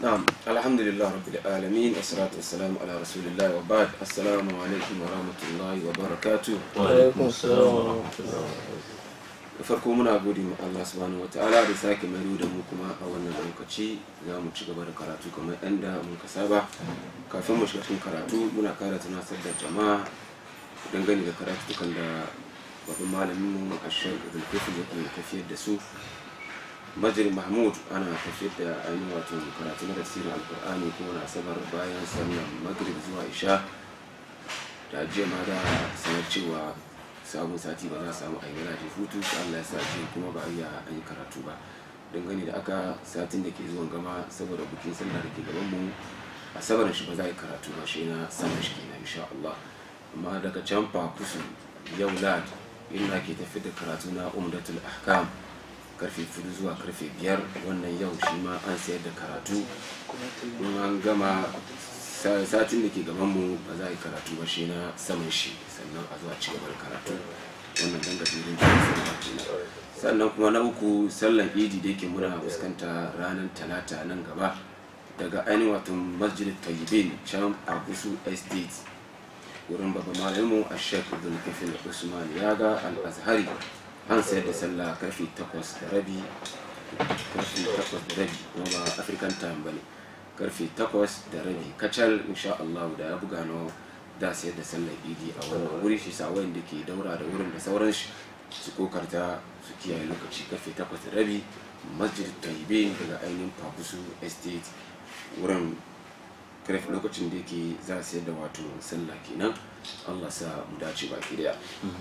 نعم الحمد لله رب العالمين والصلاة والسلام على رسول الله وبعد السلام عليكم ورحمة الله وبركاته Alaikum salam wa rahmatullahi da farko muna gode ma Allah subhanahu wa ta'ala da sake mai da mu kuma a wannan lokaci za mu ci gaba da karatu kamar yadda muka saba kafin mu shiga cikin karatu muna kara tunasar da jama'a dangane da karatukan da babban malamin mu a shan zulkifin yake tafiyar da su majid mahmud ana tafiyar da ainihin wato karatu na tafsirin alkur'ani ko na asabar bayan sallar maghrib zuwa isha da jiya ma da sanar cewa sabon sati ba za a samu a yi je hutu sai Allah ya sa ji kuma ba a iya an yi karatu ba dangane da aka satin da ke zuwan gama saboda bukin sallah da ke gaban mu asabar shi ba za a yi karatu ba shi na sama shi kenan insha Allah amma daga can fa kusu yau lad inda ke tafi da karatu na umdatul ahkam karfe fudu zuwa karfe biyar wannan yau shi ma an sayar da karatu in an gama sa- satin da ke gaban mu ba za a yi karatu ba shi na saman shi sannan a zuwa ci gaba da karatu wannan dan gajeren jikin sallah kenan sannan kuma na uku sallan idi da yake muna fuskanta ranar talata nan gaba daga ainihin wato masjid tayyibin can a kusu estate wurin babban malamu a shek zulkifin usman yaga al-azhari an sayar da sallah karfe takwas da rabi karfe takwas da rabi kuma ba african time bane karfe takwas da rabi kacal insha Allah da ya buga no da sayar da sallar idi a wannan wuri shi sa wanda ke daura da wurin da sauran shi su kokarta su kiyaye lokaci karfe takwas da rabi masjid taibe daga ainihin pakusu estate wurin karfe lokacin da yake za a sayar da wato sallah kenan Allah sa mu dace baki daya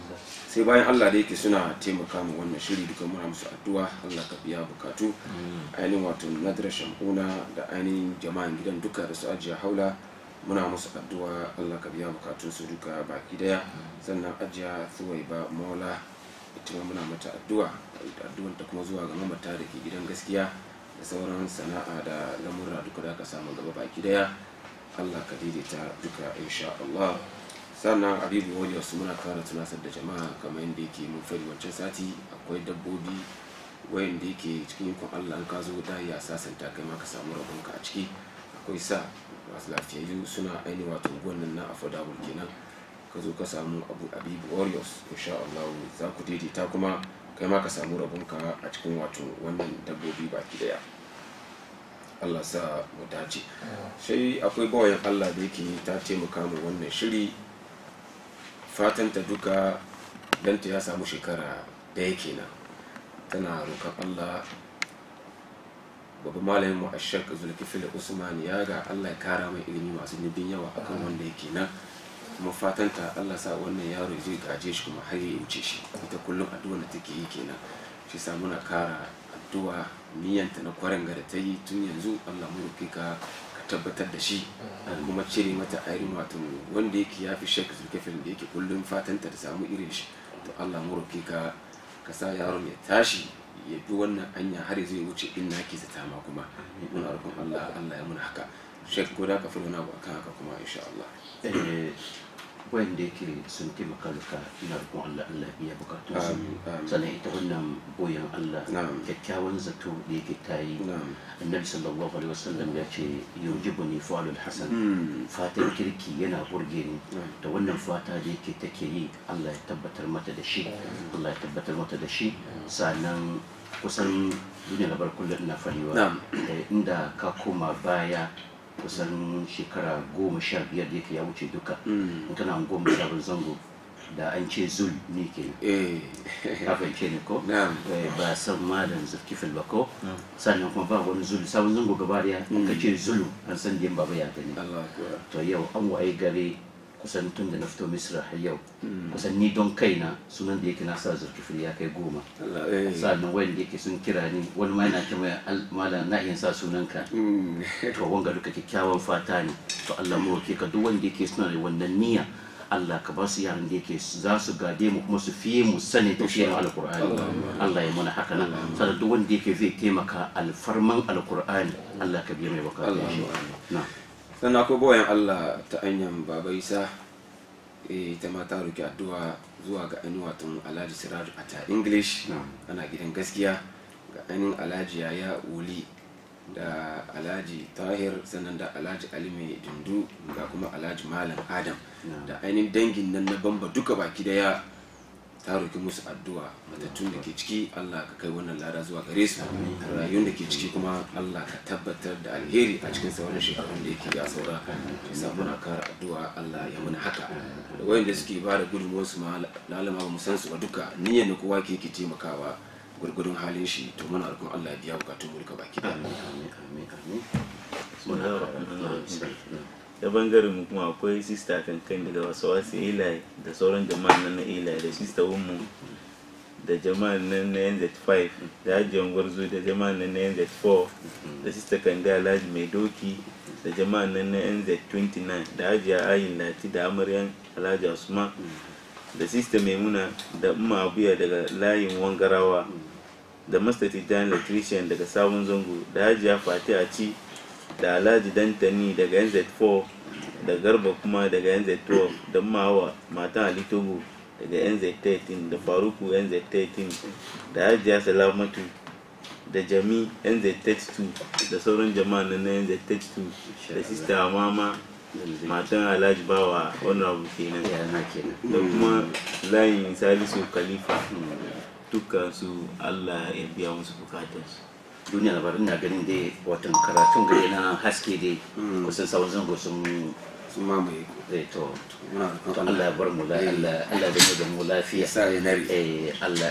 sai bayan Allah da yake suna taimaka mu wannan shiri duka muna musu addu'a Allah ka biya bukatu ainihin wato nadra shamuna da ainihin jama'an gidan duka da su ajiya haula muna musu addu'a Allah ka biya bukatun su duka baki daya sannan ajiya suwai ba mola ita ma muna mata addu'a addu'ar ta kuma zuwa ga mamata da ke gidan gaskiya da sauran sana'a da lamurra duka da aka samu gaba baki daya Allah ka daidaita duka insha Allah sannan abibu wani wasu muna kara tunasar da jama'a kamar yadda yake mun fari wancan sati akwai dabbobi wayanda yake cikin ikon Allah an ka zo da ya sasanta kai ma ka samu rabonka a ciki akwai sa masu lafiyayyu suna ainihin wato gwannan na affordable kenan ka zo ka samu abu abibu warriors insha Allah za ku daidaita kuma kai ma ka samu rabonka a cikin wato wannan dabbobi baki daya Allah sa mu dace sai akwai bawayan Allah da yake ta taimaka mu wannan shiri fatanta duka danta ya samu shekara daya kenan tana roƙon Allah babban malamin mu ashak zulkifil usman ya ga Allah ya kara mai ilimi masu nubin yawa akan wanda yake nan kuma fatanta Allah sa wannan yaro zai gaje shi kuma har ya wuce shi ita kullum addu'a da take yi kenan shi sa muna kara addu'a niyyanta na kwarin da ta yi tun yanzu Allah mu roƙe ka ka tabbatar da shi a kuma cire mata ainihin wato wanda yake ya fi shek zulkifil da yake kullum fatanta da samu irin shi to Allah mu roƙe ka ka sa yaron ya tashi ya bi wannan hanya har zai wuce in na ke zata ma kuma muna roƙon Allah Allah ya muna haka shek ko da ka fi wani abu akan haka kuma insha Allah eh, wanda yake sun taimaka duka ina roƙon Allah Allah ya biya bukatun su Amin, amin. sannan ita wannan boyan Allah Na'am. kyakkyawan zato da yake ta yi na'am annabi sallallahu alaihi wasallam ya ce yujibuni fa'alul hasan Hmm. fatan kirki yana burge ni Na'am. da wannan fata da yake take yi Allah ya tabbatar mata da shi Allah ya tabbatar mata da shi sannan kusan duniya na kullum ina farewa Na'am. eh, inda ka koma baya kusan shekara goma sha biyar da yake ya wuce duka Hmm. in kana goma sha biyar zango da an ce zul ne ke eh ka fahimce ne ko na'am Eh, ba san malam zulkifil ba ko sannan kuma ba wani zulu sabon zango gaba daya in ka ce zulu an san da baba ya gani Allah akbar to yau an waye gare kusan tun da na fito misra har yau kusan ni don kaina sunan da yake na sa zulkifil ya kai goma Allah eh sannan wanda yake sun kira ni wani ma yana ce mai "Al- malam na iya sa sunanka Hmm. to wanga duka kyakkyawan fata ne to Allah mu roke ka duk wanda yake suna da wannan niyya Allah ka ba su yaran da yake za su gade mu kuma su fiye mu sani tafiyar alkur'ani Allah ya mana haka nan sannan duk wanda yake zai taimaka alfarman alkur'ani Allah ka biya mai bukatu Allah shi amin. na sannan akwai bayan Allah ta hanyar baba isa eh, ita ma ta roki addu'a zuwa ga ainihin wato alhaji siraju a ta english Na'am. ana gidan gaskiya ga ainihin alhaji yaya wuli da alhaji tahir sannan da alhaji ali mai dundu ga kuma alhaji malam adam da ainihin dangin nan na bamba duka baki daya ta roki musu addu'a matattun da ke ciki Allah ka kai wannan lada zuwa gare su rayuwar da ke ciki kuma Allah ka tabbatar da alheri a cikin sauran shekarun da yake ya saura shi sa muna kara addu'a Allah ya muna haka da wayanda suke ba da gudunmuwar su ma lalama ba mu san su ba duka niyyar da kowa ke ke taimakawa gurgudun halin shi to muna roƙon Allah ya biya bukatun mu duka baki amin amin amin amin muna bismillah da bangaren mu kuma akwai sista kankan daga wasu wasu ilayi da sauran jama'an nan na ilayi da sista wunmu da jama'an nan na nz5 da ajiyar gwarzo da jama'an nan na nz4 da sista kande alhaji mai doki da jama'an nan na nz29 da ajiya ayin lati da amaryan alhaji usman da sista maimuna da umma abuya daga layin wangarawa da master tijjani electrician daga sabon zango da hajiya fati a ci da alhaji dantani daga nz4 da garba kuma daga nz12 da mawa matan ali togo daga nz13 da faruku nz13 da hajiya salamatu da jami nz32 da sauran jama'a na nz32 da sista mama matan alhaji bawa honorable kenan yana kenan da kuma layin salisu khalifa dukkan su allah ya biya musu bukatarsu duniya labarin na ganin dai watan karatun gari na haske dai kusan sabon zango sun sun mamaye ku zai to muna to roƙon Allah ya bar mu la Allah Allah da mu da mu lafiya ya sa ya nare eh Allah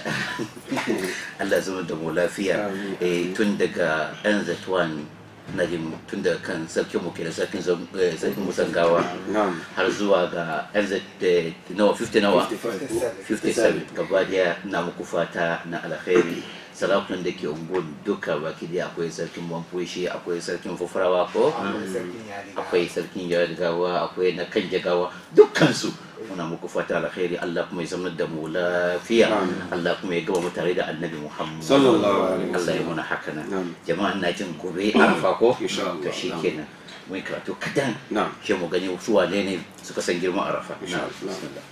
Allah zama da mu lafiya Amin. eh tun daga NZ1 na jin tun daga kan sarkin mu kenan sarkin zam- eh, sarkin musangawa na'am har zuwa ga NZ eh, nawa 50 nawa 55 57 gaba daya na muku fata na alkhairi sarakunan da ke unguwar duka baki daya akwai sarkin bamfushi akwai sarkin fufurawa ko akwai sarkin gawa akwai na kan jagawa dukkansu muna muku fata alkhairi Allah kuma ya zama da mu lafiya Allah kuma ya gaba mu tare da annabi Muhammad Sallallahu alaihi wasallam. Allah ya muna haka nan Na'am. jama'a na jin gobe arafa ko Insha Allah. to shikenan mun karatu kadan Na'am. shi mu gani su wane ne suka san girman arafa Insha na'am Allah. bismillah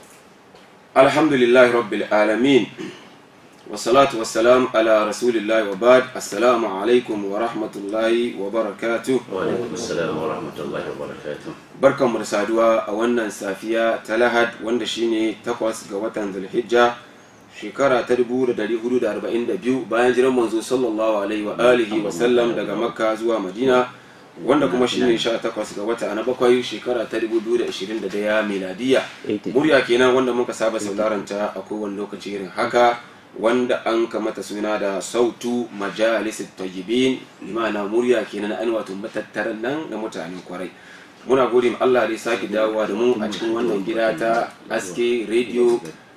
الحمد لله رب العالمين والصلاة والسلام على رسول الله وبعد السلام عليكم ورحمة الله وبركاته wa alaikum assalam wa rahmatullahi wa barakatuh barkan mu da saduwa a wannan safiya ta lahad wanda shine takwas ga watan zulhijja shekara ta 1442 bayan jiran manzo sallallahu alaihi wa alihi wa sallam daga makka zuwa madina wanda kuma shine 18 ga wata na bakwai shekara ta 2021 miladiya murya kenan wanda muka saba sauraron ta a kowane lokaci irin haka wanda an kamata suna da sautu majalis tayyibin limana murya kenan an wato matattaran nan na mutanen kwarai muna gode ma Allah da ya sake dawowa da mu a cikin wannan gida ta aske radio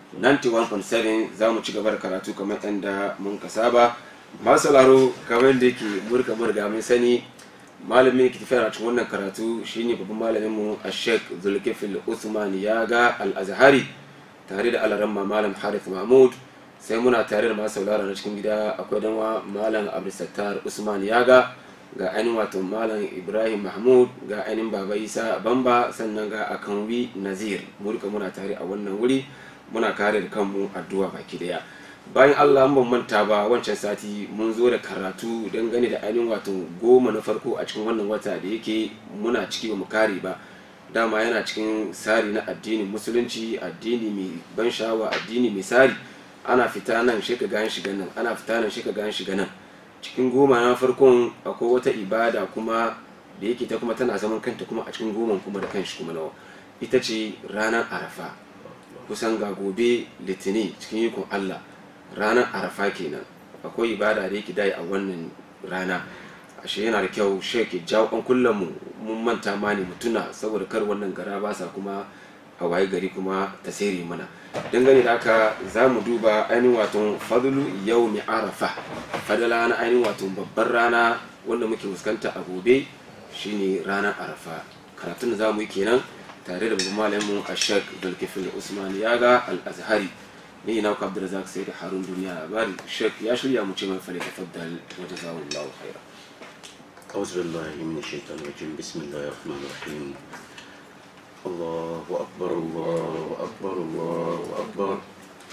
91.7 za mu ci gaba da karatu kamar yadda mun ka saba masu sauraro kamar da yake murka murga mun sani malamin ke tafiya a cikin wannan karatu shine babban malamin mu a sheikh zulkifil usman yaga al-azhari tare da alaramma malam harith mahmud sai muna tare da masu sauraro na cikin gida akwai danwa malam abdulsattar usman yaga ga ainihin wato malam ibrahim mahmud ga ainihin baba isa bamba sannan ga akanwi nazir mu duka muna tare a wannan wuri muna kare da kanmu addu'a baki daya bayan allah ban manta ba wancan sati mun zo da karatu dangane da ainihin wato goma na farko a cikin wannan wata da yake muna ciki ba mu kare ba dama yana cikin tsari na addinin musulunci addini mai ban sha'awa addini mai tsari ana fita nan shi ka gan shiga nan ana fita nan shi ka gan shiga nan cikin goma na farkon akwai wata ibada kuma da yake ta kuma tana zaman kanta kuma a cikin goman kuma da kanshi kuma nawa ita ce ranar arafa kusan ga gobe litini cikin ikon allah ranar arafa kenan akwai ibada da yake dai a wannan rana ashe yana da kyau sheke jawo an kullum mu mun manta ma ne mutuna saboda kar wannan gara ba sa kuma a waye gari kuma ta sere mana dangane da haka za mu duba ainihin wato fadlu yau mai arafa fadala na ainihin wato babbar rana wanda muke fuskanta a gobe shine ranar arafa karatun da za mu yi kenan tare da babban malamin a shek dulkifil usman yaga al-azhari ni na ku abdulrazak sai da harun duniya labari shek ya shirya mu ce mai fale tafaddal wa jazawallahu khaira أعوذ بالله من الشيطان الرجيم بسم الله الرحمن الرحيم الله أكبر الله أكبر الله أكبر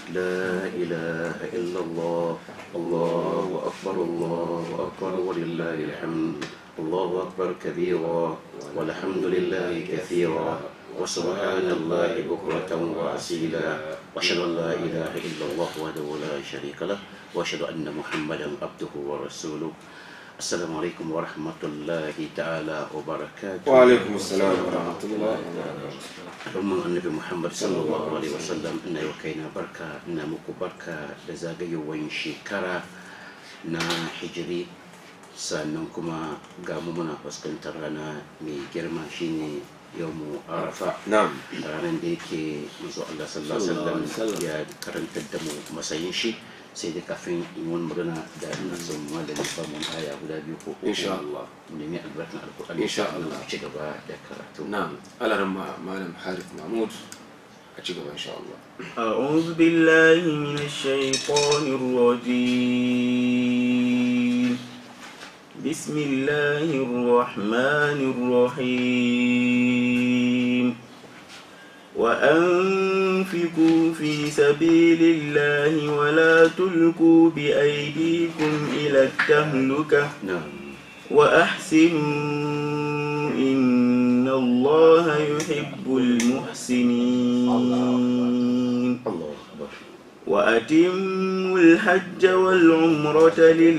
لا إله إلا الله الله أكبر الله أكبر ولله الحمد الله أكبر كبيرا والحمد لله كثيرا وسبحان الله بكرة وأصيلا وأشهد أن لا إله إلا الله وحده لا شريك له وأشهد أن محمدا عبده ورسوله السلام عليكم ورحمة الله تعالى وبركاته wa alaikum assalam wa rahmatullahi wa barakatuh al'umman annabi muhammad sallallahu alaihi wasallam ina yi wa kaina barka ina muku barka da zagayowar shekara na hijiri sannan kuma ga mu muna fuskantar rana mai girma shine yawmu arafa na'am ranar da yake manzo Allah sallallahu alaihi wasallam ya karantar da mu matsayin shi sai dai kafin in wani magana da ina son malami ba mun aya guda biyu ko uku Insha Allah. mu nemi albarkan alkur'ani Insha sannan Allah. mu ci gaba da karatu na'am alaran ma malam harith mahmud a ci gaba insha Allah أعوذ بالله من الشيطان الرجيم بسم الله الرحمن الرحيم وأنفقوا في سبيل الله ولا تلقوا بأيديكم إلى التهلكة na'am وأحسنوا إن الله يحب المحسنين Allah akbar وأتموا الحج والعمرة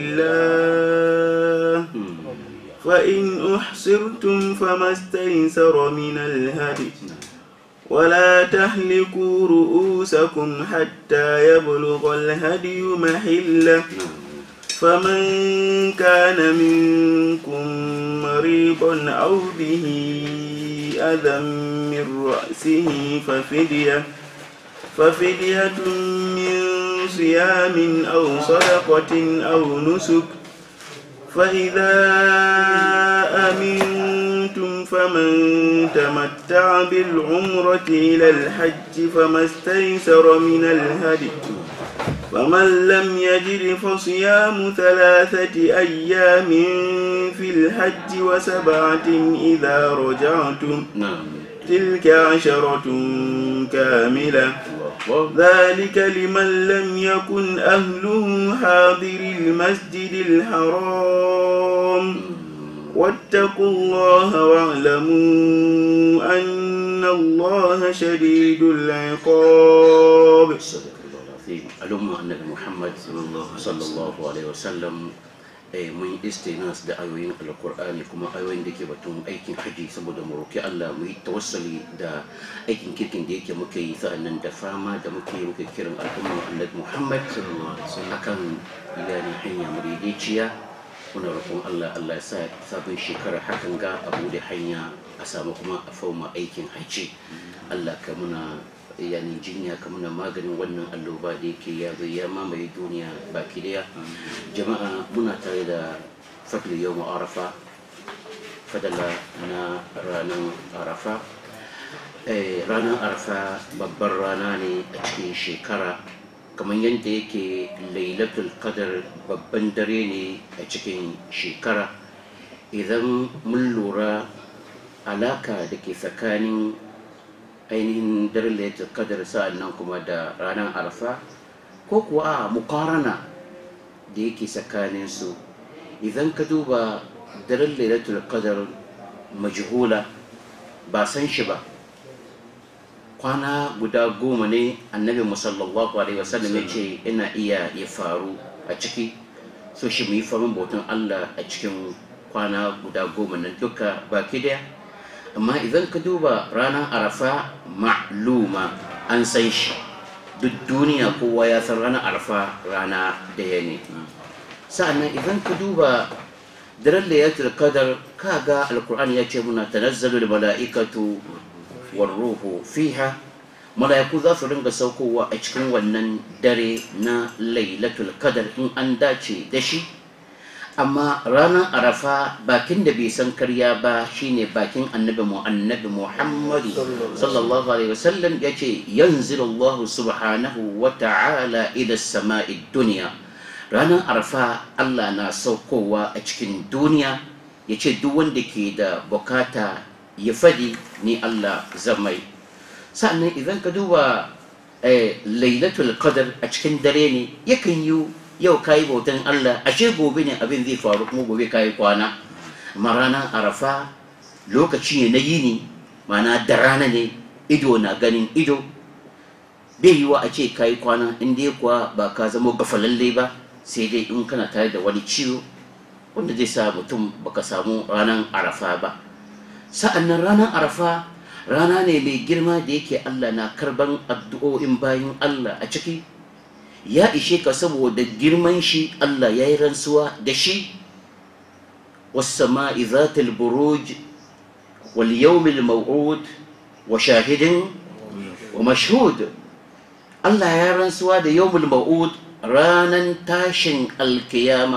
لله فإن أحصرتم فما استيسر من الهدي ولا تهلكوا رؤوسكم حتى يبلغ الهدي محله فمن كان منكم مريضا أو به أذى من رأسه ففدية ففدية من صيام أو صدقة أو نسك فإذا أمنتم فمن تمتع بالعمرة إلى الحج فما استيسر من الهدي فمن لم يجد فصيام ثلاثة أيام في الحج وسبعة إذا رجعتم na'am تلك عشرة كاملة Allah akbar ذلك لمن لم يكن أهله حاضر المسجد الحرام واتقوا الله واعلموا أن الله شديد العقاب صدق الله العظيم الأمة النبي محمد صلى الله عليه وسلم eh, mun yi istinas da ayoyin alkur'ani kuma ayoyin da ke batun aikin haji saboda mu roki Allah mu yi tawassali da aikin kirkin da yake muke yi sa'annan da fama da muke yi muke kiran al'umma annabi Muhammad akan yani hanya madaidaiciya muna roƙon Allah Allah ya sa sabon shekara hakan ga abu da hanya a samu kuma a fauma aikin haji Allah ka muna yani jinya ka muna maganin wannan alloba da yake ya zo ya mamaye duniya baki daya jama'a muna tare da fadli yau arafa fadala na ranar arafa Eh, ranar arafa babbar rana ne a cikin shekara kamar yadda yake lailatul qadar babban dare ne a cikin shekara idan mun lura alaka da ke tsakanin ainihin daren lailatul qadar sa'an nan kuma da ranar arafa ko kuwa a mukarana da yake tsakanin su idan ka duba daren lailatul qadar majhula ba san shi ba kwana guda goma ne annabi musallallahu alaihi wasallam ya ce ina iya ya faru a ciki so shi mu yi farin bautan Allah a cikin kwana guda goma nan duka baki daya amma idan ka duba ranar arafa ma'luma an san shi duk duniya kowa ya san ranar arafa rana daya ne sa'annan idan ka duba daren layatul qadar kaga alkur'ani ya ce muna tanazzalu mala'ikatu warruhu fiha mala'iku za su ringa saukowa a cikin wannan dare na lailatul qadar in an dace da shi amma ranar arafa bakin da bai san karya ba shine bakin annabi mu annabi muhammadu sallallahu alaihi wasallam ya ce yanzilullahu subhanahu wa ta'ala ila sama'i duniya ranar arafa allah na saukowa a cikin duniya ya ce duk wanda ke da bukata ya fadi ni Allah zamai sa'annan idan ka duba lailatul qadar a cikin dare ne yakan yi yau kayi bautan Allah ashe gobe ne abin zai faru kuma gobe kayi kwana amma ranar arafa lokaci ne na yini mana da rana ne ido na ganin ido bai yiwa a ce kayi kwana in dai kuwa ba ka zama gafalalle ba sai dai in kana tare da wani ciwo wanda zai sa mutum baka samu ranar arafa ba sa'annan ranar arafa rana ne mai girma da yake Allah na karban addu'o'in bayan Allah a ciki ya ishe ka saboda girman shi Allah ya yi rantsuwa da shi والسماء ذات البروج واليوم الموعود وشاهد ومشهود الله يا رنسوا ده يوم الموعود رانا تاشن القيامة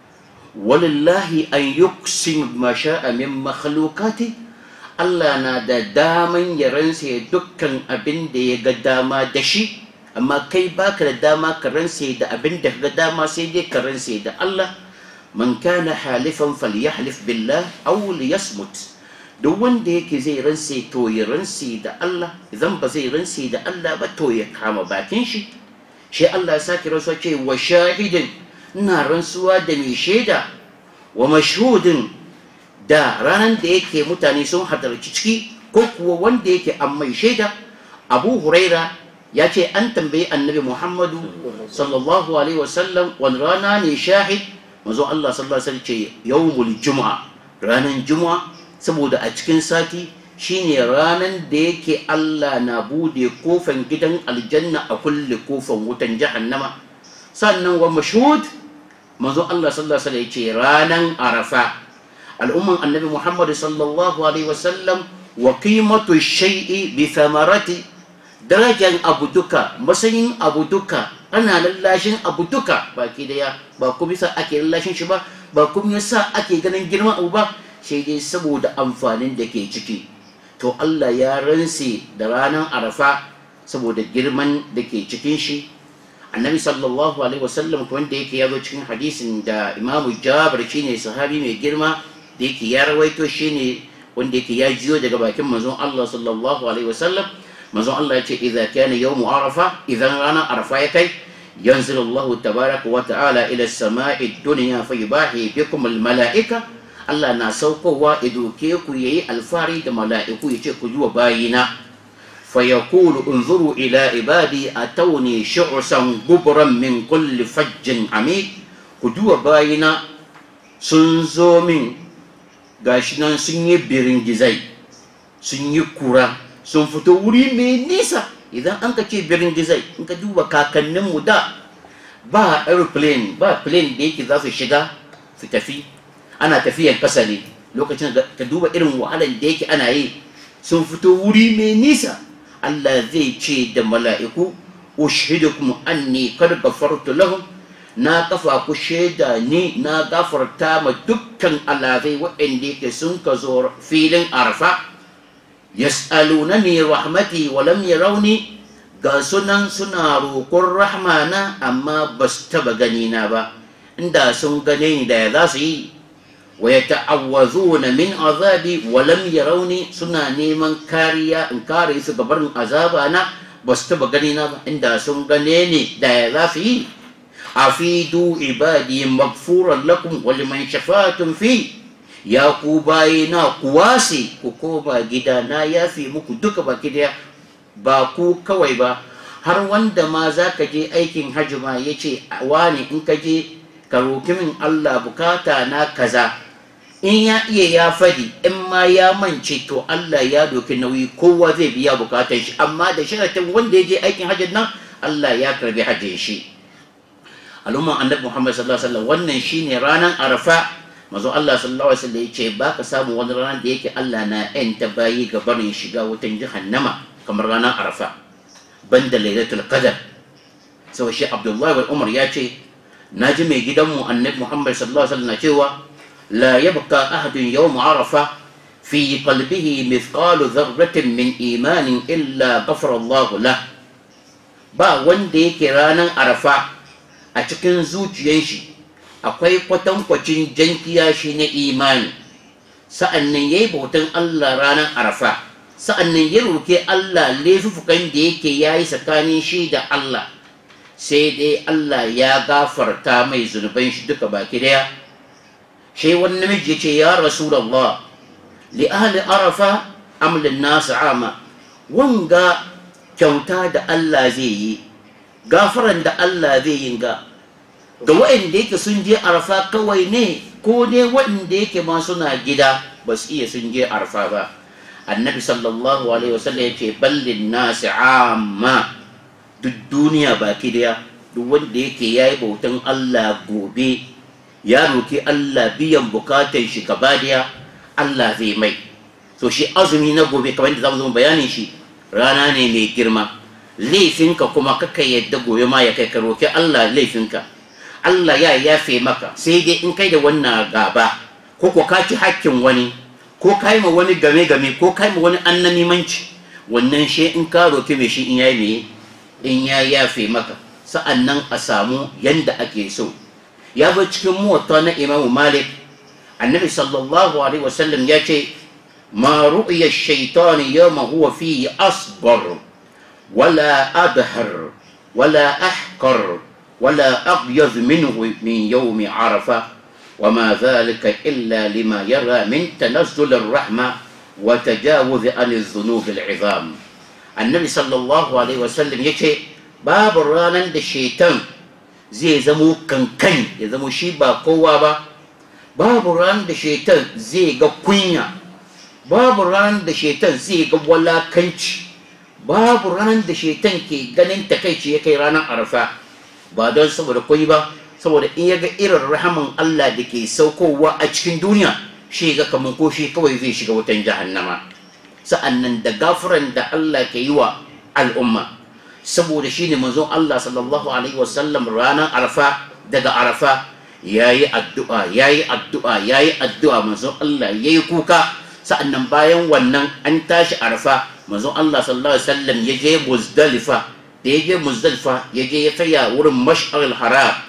ولله أن يقسم ما شاء من مخلوقاته Allah na da daman ya ransa dukkan abin da ya ga dama da shi amma kai baka da dama ka ransa da abin da ga dama sai dai ka ransa da Allah man kana halifan falyahlif billah aw liyasmut duk wanda yake zai ransa to ya ransa da Allah idan ba zai ransa da Allah ba to ya kama bakin shi shi Allah ya sake rantsuwa ce wa shahidin ina rantsuwa da mai shaida wa mashhudin da ranar da yake mutane sun hadarci ciki ko kuwa wanda yake an mai shaida abu huraira ya ce an tambayi annabi muhammadu sallallahu alaihi wasallam wani rana ne shahid mazo allah sallallahu alaihi wasallam ce yawmul juma'a ranar juma'a saboda a cikin sati shine ranar da yake allah na bude kofan gidan aljanna a kulle kofan wutan jahannama sannan wa mashhud mazo allah sallallahu alaihi wasallam ya ce ranar arafa al'umman annabi muhammad sallallahu alaihi wasallam wa qimatu shay'i bi thamarati darajan abu duka matsayin abu duka ana lallashin abu duka baki daya ba kuma yasa ake lallashin shi ba ba kuma yasa ake ganin girman abu ba sai dai saboda amfanin da ke ciki to Allah ya ranse da ranar arafa saboda girman da ke cikin shi annabi sallallahu alaihi wasallam wanda yake yazo cikin hadisin da imamu jabir shine sahabi mai girma da yake ya rawaito shine wanda yake ya jiyo daga bakin manzon Allah sallallahu alaihi wasallam manzon Allah ya ce idza kana yawm arafa idan rana arafa ya kai yanzil Allah tabaraka wa ta'ala ila as-sama'i ad-dunya fa yubahi bikum al-mala'ika Allah na saukowa idoke ku yayi alfari da mala'iku yace ku zuwa bayina fa yaqulu unzuru ila ibadi atawni shu'san gubran min kulli fajjin amik ku duwa bayina sun zo min gashi nan sun yi biringizai sun yi kura sun fito wuri mai nisa idan an ka ce biringizai in ka duba kakanninmu da ba aeroplane ba plane da yake za su shiga su tafi ana tafiyan kasa ne lokacin da ka duba irin wahalar da yake ana yi sun fito wuri mai nisa Allah zai ce da mala'iku ushidukum anni kad ghafartu lahum na kafa ku shaida ni na gafarta ma dukkan alazai waɗanda yake sun ka zo filin arfa yas'alunani rahmati wa lam yarawni ga sunan suna roƙon rahmana amma ba su taba gani na ba inda sun gane ni da za su yi wa yata'awwazuna min azabi wa lam yarawni suna neman kariya in kare su gabarin azaba na ba su taba gani na ba inda sun gane ni da za su yi afidu ibadi magfuran lakum wa liman shafatun fi ya ku bayina ku wase ku koma gida na yafi muku duka baki daya ba ku kawai ba har wanda ma za ka je aikin hajji ma ya ce wani in ka je ka roki min Allah bukata na kaza in ya iya ya fadi in ma ya mance to Allah ya doki nauyi kowa zai biya bukatan shi amma da sharatin wanda ya je aikin hajjin nan Allah ya karbi hajjin shi al'umman annabi Muhammad sallallahu alaihi wasallam wannan shine ranar Arafa mazo Allah sallallahu alaihi wasallam yace ba ka samu wani ranar da yake Allah na yanta bayi ga barin shiga wutan jahannama kamar ranar Arafa banda lailatul qadar sau shi Abdullahi bin Umar ya ce naji mai gidanmu annabi Muhammad sallallahu alaihi wasallam cewa la yabqa ahadun yawm Arafa في قلبه مثقال ذرة من إيمان إلا غفر الله له ba wanda yake ranar arafa a cikin zuciyar shi akwai kwatankwacin jan kiyashi na imani sa'an nan ya yi bautan Allah ranar arafa sa'annan ya roke Allah laifukan da yake yayi tsakanin shi da Allah sai dai Allah ya gafarta mai zunuban shi duka baki daya shi wani namiji ya ce ya rasulullah li ahli arafa am lin nas ama wanga kyauta da Allah zai yi gafaran da Allah zai yi ga ga waɗanda yake sun je arfa kawai ne ko ne waɗanda yake ma suna gida ba su iya sun je arfa ba annabi sallallahu alaihi wasallam ya ce ballin nasi amma duk duniya baki daya duk wanda yake ya yi bautan Allah gobe ya roki Allah biyan bukatan shi gaba daya Allah zai mai so shi azumi na gobe kamar yadda zamu zama bayanin shi rana ne mai girma laifinka kuma kaka yadda gobe ma ya kai ka roki Allah laifinka Allah ya yafe maka sai dai in kai da wannan gaba ko ko ka ci hakkin wani ko kai ma wani game game ko kai ma wani annamimanci wannan shi in ka roki mai shi in yayi me in ya yafe maka sa'annan a samu yanda ake so ya zo cikin muwatta na Imam Malik annabi sallallahu alaihi wasallam ya ce ma ru'ya ash-shaytan yawma huwa fihi asbar wala adhar wala ahqar ولا أبيض منه من يوم عرفة وما ذلك إلا لما يرى من تنزل الرحمة وتجاوز عن الذنوب العظام النبي صلى الله عليه وسلم يشي باب رانا الشيطان زي زمو كنكن يزمو شيبا قوة با باب رانا الشيطان زي قوينة باب رانا الشيطان زي ولا كنش باب رانا الشيطان كي غنين تكيش يكي رانا عرفة ba don saboda kwai ba saboda in ya ga irin rahaman Allah da ke saukowa a cikin duniya shi ga kamar ko shi kawai zai shiga wutan jahannama sa'annan da gafuran da Allah ke yi wa al'umma saboda shi ne manzon Allah sallallahu alaihi wasallam ranar arfa daga arafa yayi addu'a yayi addu'a yayi addu'a manzon Allah yayi kuka sa'annan bayan wannan an tashi arfa manzon Allah sallallahu alaihi wasallam ya je muzdalifa da ya je muzdalifa ya je ya tsaya wurin mash'arul haram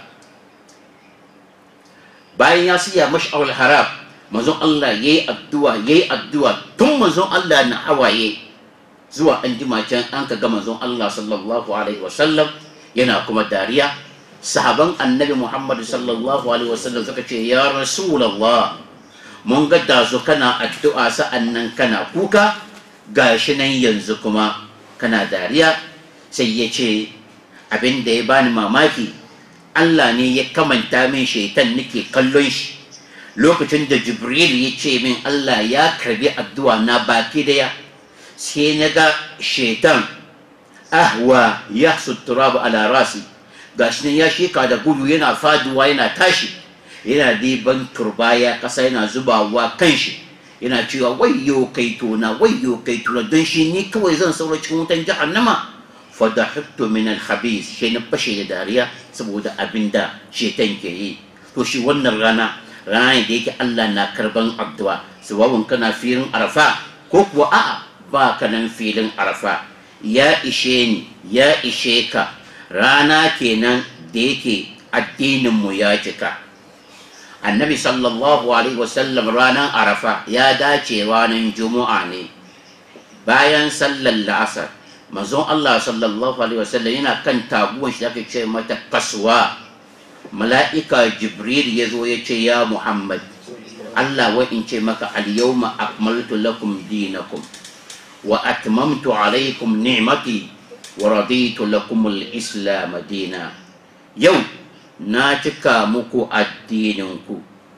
bayan ya siya mash'arul haram manzon Allah yayi addu'a yayi addu'a tun manzon Allah na hawaye zuwa an jima can an ka ga manzon Allah sallallahu alaihi wasallam yana kuma dariya sahaban annabi Muhammad sallallahu alaihi wasallam suka ce ya rasulullah mun ga dazu kana addu'a sa'annan kana kuka gashi nan yanzu kuma kana dariya sai ya ce abin da ya bani mamaki Allah ne ya kamanta min shaitan nake kallon shi lokacin da jibril ya ce min Allah ya karbi addu'a na baki daya sai na ga shaitan ahwa ya sutura ala rasi gashi nan ya sheka da gudu yana faduwa yana tashi yana diban turbaya kasa yana zubawa kan shi yana cewa wayyo kai tona wayyo kai tona don shi ni kawai zan saura cikin wutan jahannama fadahittu min al-khabith shi na fashe da dariya saboda abinda shetan ke yi to shi wannan rana rana da yake Allah na karban addu'a sawawun kana filin arafa ko kuwa a'a ba ka nan filin arafa ya ishe ni ya ishe ka rana kenan da yake addinin mu ya cika annabi sallallahu alaihi wasallam ranar arafa ya dace ranar juma'a ne bayan sallar la'asar manzon Allah sallallahu alaihi wasallam yana kan taguwan shi ake ce mata kaswa mala'ika jibril ya zo ya ce ya muhammad Allah wa in ce maka al-yawma akmaltu lakum dinakum wa atmamtu alaikum ni'mati wa raditu lakum al-islam dina yau na cika muku addininku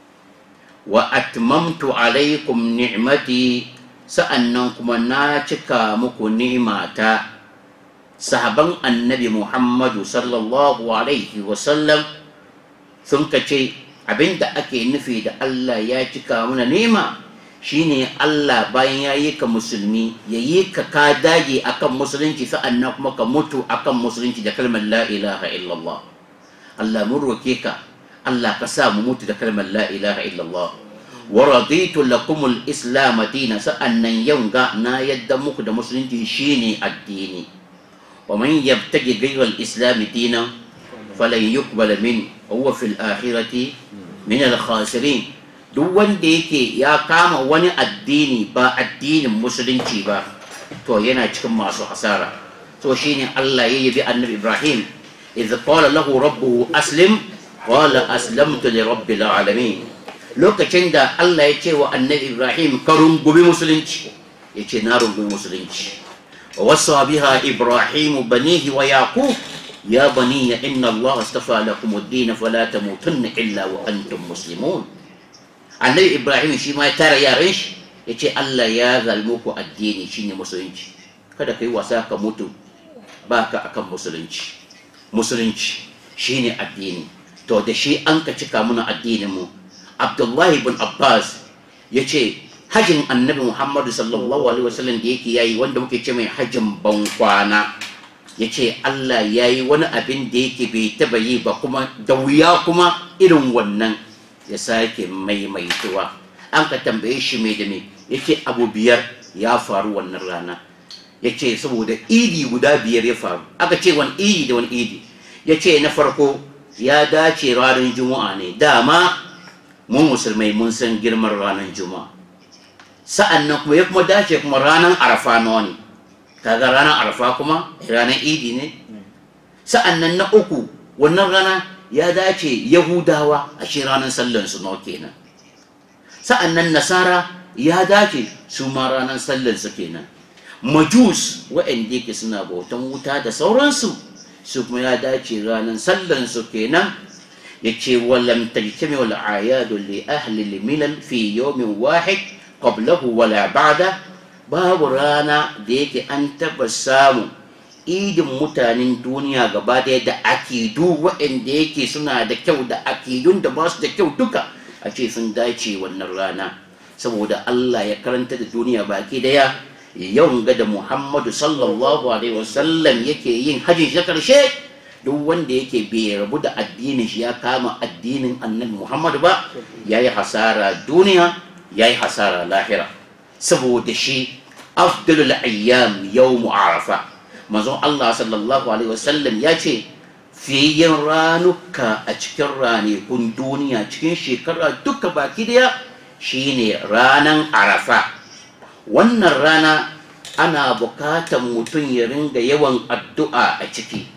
wa atmamtu alaikum ni'mati sa'annan kuma na cika muku ni'mata sahaban annabi muhammadu sallallahu alaihi wasallam sun kace abinda ake nufi da Allah ya cika mana nema shine Allah bayan ya yi ka musulmi ya yi ka ka dage akan musulunci sa'annan kuma ka mutu akan musulunci da kalmar la ilaha illallah Allah mun roke ka Allah ka sa mu mutu da kalmar la ilaha illallah wa raditu lakum al-islam dinan sa'annan yau ga na yadda muku da musulunci shine addini wa man yabtagi ghayra al-islam dinan falan yuqbal min huwa fil akhirati min al-khasirin duk wanda yake ya kama wani addini ba addinin musulunci ba to yana cikin masu hasara to shine Allah ya yabi annabi Ibrahim idh qala lahu rabbuhu aslim qala aslamtu li rabbil alamin lokacin da Allah ya ce wa annabi Ibrahim ka rungumi musulunci ya ce na rungumi musulunci wa wasa biha Ibrahim banihi wa yaqub ya bani inna Allah astafa lakum ad-din fala tamutunna illa wa antum muslimun annabi Ibrahim shi ma ya tara yaran shi ya ce Allah ya zalmu ku addini shine musulunci kada kai wasa ka mutu baka akan musulunci musulunci shine addini to da shi an ka cika muna addinin mu abdullahi bin abbas ya ce hajjin annabi muhammadu sallallahu alaihi wasallam da yake yayi wanda muke ce mai hajjin bankwana ya ce allah ya yi wani abin da yake bai taba yi ba kuma da wuya kuma irin wannan ya sake maimaituwa an ka tambaye shi mai da mai ya ce abu biyar ya faru wannan rana ya ce saboda idi guda biyar ya faru aka ce wani idi da wani idi ya ce na farko ya dace ranar juma'a ne dama mu musulmai mun san girman ranar juma'a sa'an nan kuma ya kuma dace kuma ranar arafa nawa ne kaga ranar arafa kuma ranar idi ne sa'an nan na uku wannan rana ya dace yahudawa a shi ranar sallansu nawa kenan sa'an nan nasara ya dace su ma ranar sallansu kenan majus waɗanda yake suna bautan wuta da sauransu su kuma ya dace ranar sallansu kenan ya ce walam tajtami wal ayadu li ahli milal fi yawmin wahid qablahu wala ba'da babu rana da yake an taba samu idin mutanen duniya gaba daya da akidu waɗanda yake suna da kyau da akidun da ba su da kyau duka a ce sun dace wannan rana saboda Allah ya karanta da duniya baki daya yau ga da Muhammadu sallallahu alaihi wasallam yake yin hajji shi karshe duk wanda yake bai rabu da addinin shi ya kama addinin annabi Muhammadu ba yayi hasara duniya yayi hasara lahira saboda shi afdalul ayyam yawm arafa manzon Allah sallallahu alaihi wasallam ya ce fiyen ranuka a cikin ranakun duniya cikin shekara duka baki daya shine ranan arafa wannan rana ana bukatan mutum ya ringa yawan addu'a a ciki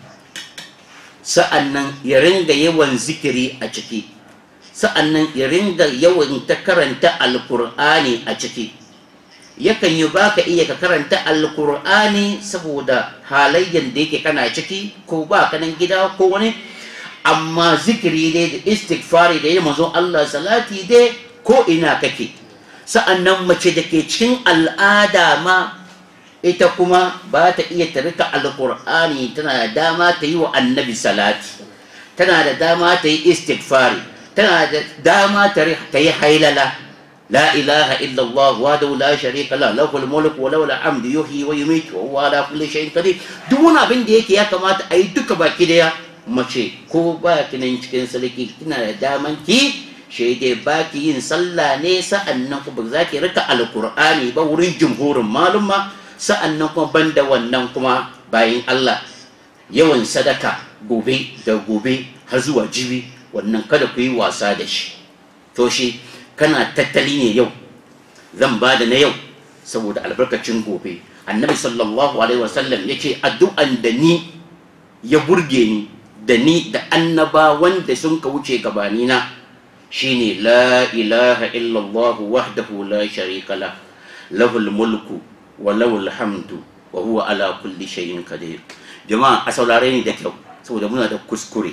sa'annan ya ringa yawan zikiri a ciki sa'annan ya ringa yawan ta karanta alkur'ani a ciki yakan yi baka iya ka karanta alkur'ani saboda halayyan da yake kana ciki ko ba ka nan gida ko wani amma zikiri dai da istighfari da yi manzon Allah salati dai ko ina kake sa'annan mace da ke cikin al'ada ma ita kuma ba ta iya ta rika alkur'ani tana da dama ta yi wa annabi salati tana da dama ta yi istighfari tana da dama ta yi hailala لا إله إلا الله وحده لا شريك له له الملك وله الحمد يحيي ويميت وهو على كل شيء قدير duk wani abin da yake ya kamata a yi duka baki daya mace ko ba ki nan cikin sarki kina da daman ki shi dai ba ki yin sallah ne sa'annan kuma za ki rika alkur'ani ba wurin jumhurin maluma sa'annan kuma banda wannan kuma bayan Allah yawan sadaka gobe da gobe har zuwa jibi wannan kada ku yi wasa da shi to shi kana tattali ne yau zan ba da na yau saboda albarkacin gobe annabi sallallahu alaihi wasallam ya ce addu'an da ni ya burge ni da ni da annaba wanda sun ka wuce gabanina shine la ilaha illallah wahdahu la sharika la lahul mulku wa lahul hamdu wa huwa ala kulli shay'in qadir jama'a a saurare ni da kyau saboda muna da kuskure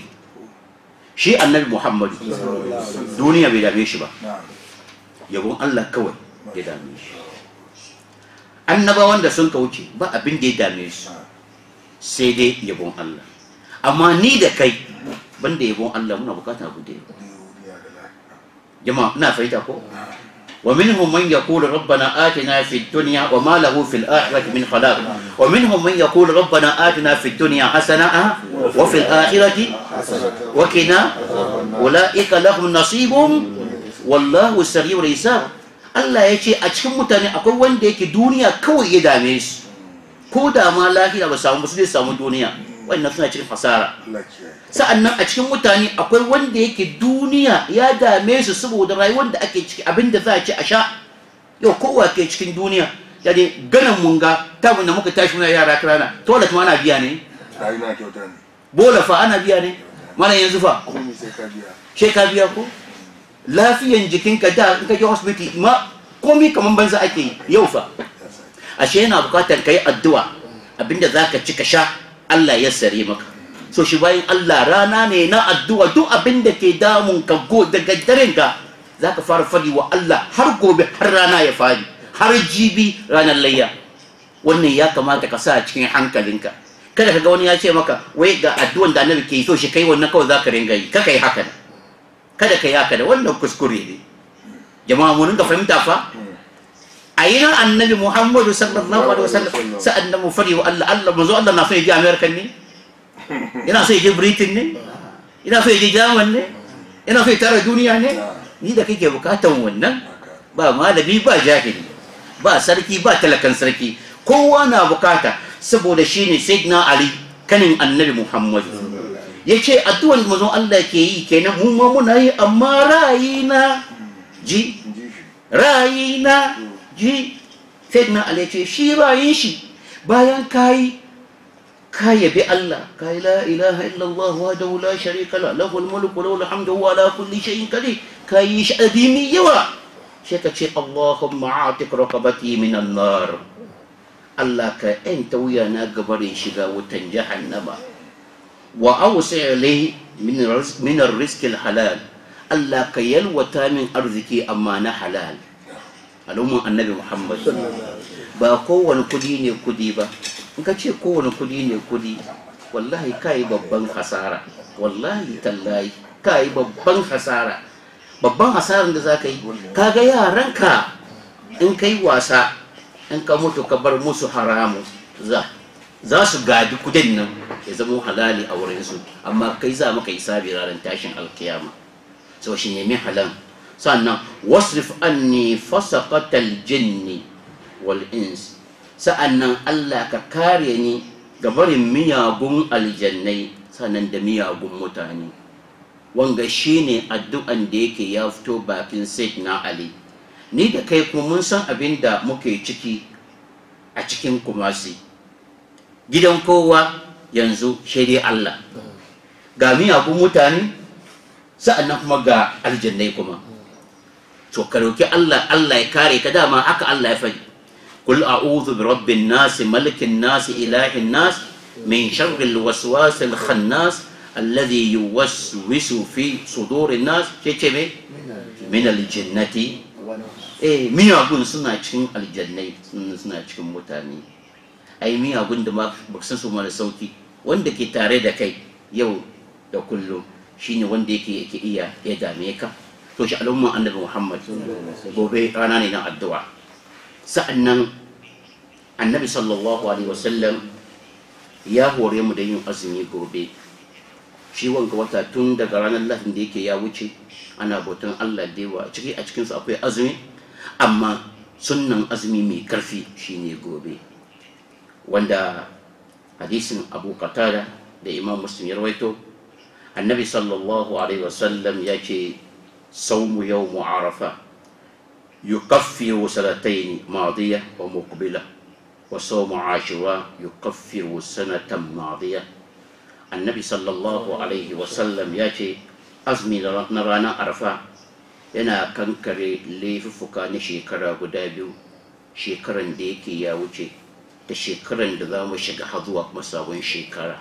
shi annabi muhammadu duniya bai dame shi ba yabon Allah kawai ya dame shi annabawan da sun wuce ba abin da ya dame su sai dai yabon Allah amma ni da kai banda yabon Allah muna bukata abu da jama'a ina fahimta ko ومنهم من يقول ربنا آتنا في الدنيا وما له في الآخرة من خلاق ومنهم من يقول ربنا آتنا في الدنيا حسنة وفي الآخرة وكنا أولئك لهم نصيب wallahu sari'ul hisab Allah ya ce a cikin mutane akwai wanda yake duniya kawai ya dame su ko da ma lahira ba samu su zai samu duniya wannan suna cikin fasara sa'annan a cikin mutane akwai wanda yake duniya ya dame su saboda rayuwar da ake ciki abinda za a ci a sha yau kowa ke cikin duniya yani ganin mun ga ta mun da muka tashi muna yara kirana toilet ma ana biya ne rayu na kyauta ne bola fa ana biya ne mana yanzu fa komai sai ka biya she ka biya ko lafiyan jikinka da in ka je hospital ma komai kaman banza ake yi yau fa ya sa ashe yana bukatar ka yi addu'a abinda za ka ci ka sha Allah ya sare maka so shi bayan Allah rana ne na addu'a duk abinda ke damun ka go daga daren ka za ka fara fadi wa Allah har gobe har rana ya fadi har jibi ranar layya wannan ya kamata ka sa a cikin hankalinka kada ka ga wani ya ce maka wai ga addu'an da annabi ke yi so shi kai wannan kawai za ka ringa yi kaka yi haka nan. kada ka yi haka da wannan kuskure ne jama'a mu ringa fahimta fa a yi nan annabi muhammadu sallallahu alaihi wasallam sa'an nan mu fari wa Allah Allah manzo Allah na so ya je America ne yana so ya je Britain ne yana so ya je German ne yana so ya tara duniya ne ni da kake bukatan wannan ba malami ba jahili ba sarki ba talakan sarki kowa na bukata saboda shine sayyidina Ali kanin annabi muhammadu yace addu'an da manzon Allah ke yi kenan mu ma muna yi amma ra'ayina ji in ji shi rayina ji sayyidina ali ce shi rayin shi bayan kayi ka yabi Allah ka la ilaha illallah wahdahu la sharika la lahul mulku wa lahul hamdu wa ala kulli shay'in qadir ka yi shi adimi yawa sai ka ce Allahumma atik raqabati minan nar Allah ka yanta wuya na gabarin shiga wutan jahannama wa awsi ilayhi min rizq min ar-rizq halal Allah ka yalwata min arziki amma na halal al'umman annabi Muhammad ba kowane kudi ne kudi ba in ka ce kowane kudi ne kudi wallahi ka yi babban hasara wallahi tallahi ka yi babban hasara babban hasaran da za ka yi ka ga yaranka in ka yi wasa in ka mutu ka bar musu haramu za za su gadi kudin nan ya zama halali a wurinsu amma kai za maka hisabi ranar tashin alkiyama sau shi nemi halan sannan wasrif anni fasaqatal jinni wal ins sa'annan Allah ka kare ni ga barin miyagun aljannai sannan da miyagun mutane wanga shine addu'an da yake ya fito bakin na Ali ni da kai kuma mun san abin da muke ciki a cikin kumasi gidan kowa yanzu shaidai Allah ga miyagun mutane sa'annan kuma ga aljannai kuma to ka roki Allah Allah ya kare ka dama haka Allah ya faɗi kul a'udhu bi rabbin nas malikin nas ilahin nas min sharri alwaswas alkhannas alladhi yuwaswisu fi sudurin nas ce ce me min aljannati eh miyagun suna cikin aljannai suna cikin mutane ai miyagun da ba san su mara sauki wanda ke tare da kai yau da kullum shine wanda yake yake iya ya dame ka to shi al'umman annabi Muhammad gobe rana ne na addu'a sa'annan annabi sallallahu alaihi wasallam ya hore mu da yin azumi gobe shi wanga wata tun daga ranar lahadin da yake ya wuce ana bautan Allah da yawa ciki a cikinsu akwai azumi amma sunnan azumi mai karfi shine gobe wanda hadisin abu qatada da imam muslim ya rawaito annabi sallallahu alaihi wasallam ya ce صوم يوم عرفة يكفر سنتين ماضية ومقبلة وصوم عاشوراء يكفر سنة ماضية النبي صلى الله عليه وسلم يأتي أزمي نرانا عرفة yana kankare laifuffuka na shekara guda biyu shekaran da yake ya wuce da shekaran da za mu shiga har zuwa kuma sabon shekara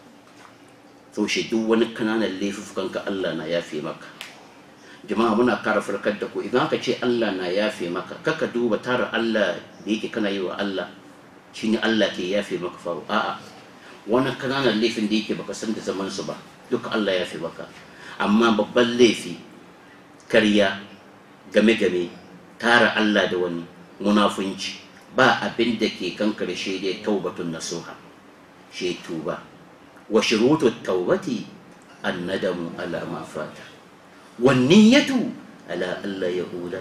to shi duk wani kananan laifuffukanka Allah na yafe maka jama'a muna kara farkar da ku idan aka ce Allah na yafe maka kaka duba tara Allah da yake kana yi wa Allah shine Allah ke yafe maka faru a'a wani kananan laifin da yake baka san da zaman su ba duka Allah ya yafe maka amma babban laifi karya game game tara Allah da wani munafunci ba abin da ke kankare shi dai taubatun nasuha shi tuba wa shurutu taubati annadamu ala ma fata والنية على ألا يعود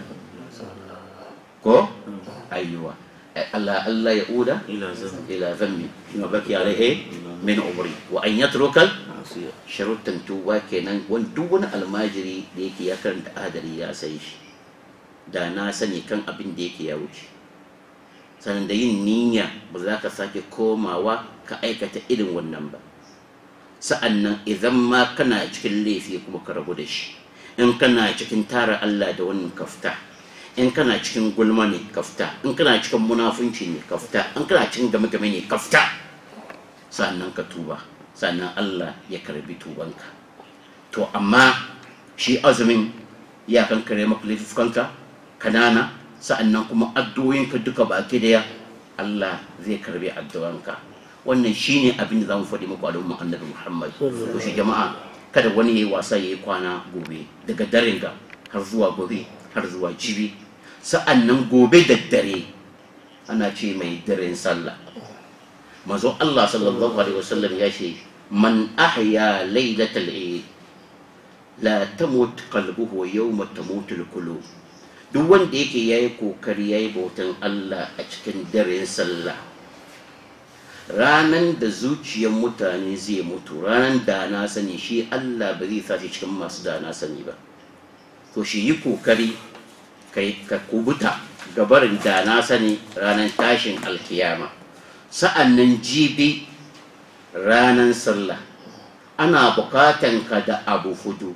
كو أيوة ألا ألا يعود ila zan إلى ذنب ما بكي عليه من عمري وأن يترك asiya sharuɗan tuba kenan wani duk wani almajiri da yake ya karanta adari ya sai shi da na sani kan abin da yake ya wuce sannan da yin niyya ba za ka sake komawa ka aikata irin wannan ba sa'annan idan ma kana cikin laifi kuma ka rabu da shi in kana cikin tara Allah da wannan kafta in kana cikin gulma ne kafta in kana cikin munafunci ne kafta in kana cikin game-game ne kafta sannan ka tuba sannan Allah ya karbi tubanka to amma shi azumin ya kankare maka laifukanka kanana sa'annan kuma addu'o'inka duka baki daya Allah zai karbi addu'anka wannan shine abin da zamu faɗi muku al'umma annabi Muhammad to shi jama'a kada wani yayi wasa yayi kwana gobe daga daren ga har zuwa gobe har zuwa jibi sa'annan gobe da dare ana ce mai daren sallah manzo Allah sallallahu alaihi wasallam ya ce man ahya lailatal eid la tamut qalbuhu yawma tamutul qulub duk wanda yake yayi kokari yayi bautan Allah a cikin daren sallah ranan da zuciyar mutane zai mutu ranan da na sani shi Allah ba zai sa shi cikin masu da na sani ba to shi yi kokari kai ka kubuta gabarin da na sani ranan tashin alkiyama sa'annan jibi ranan sallah ana bukatan ka da abu fudu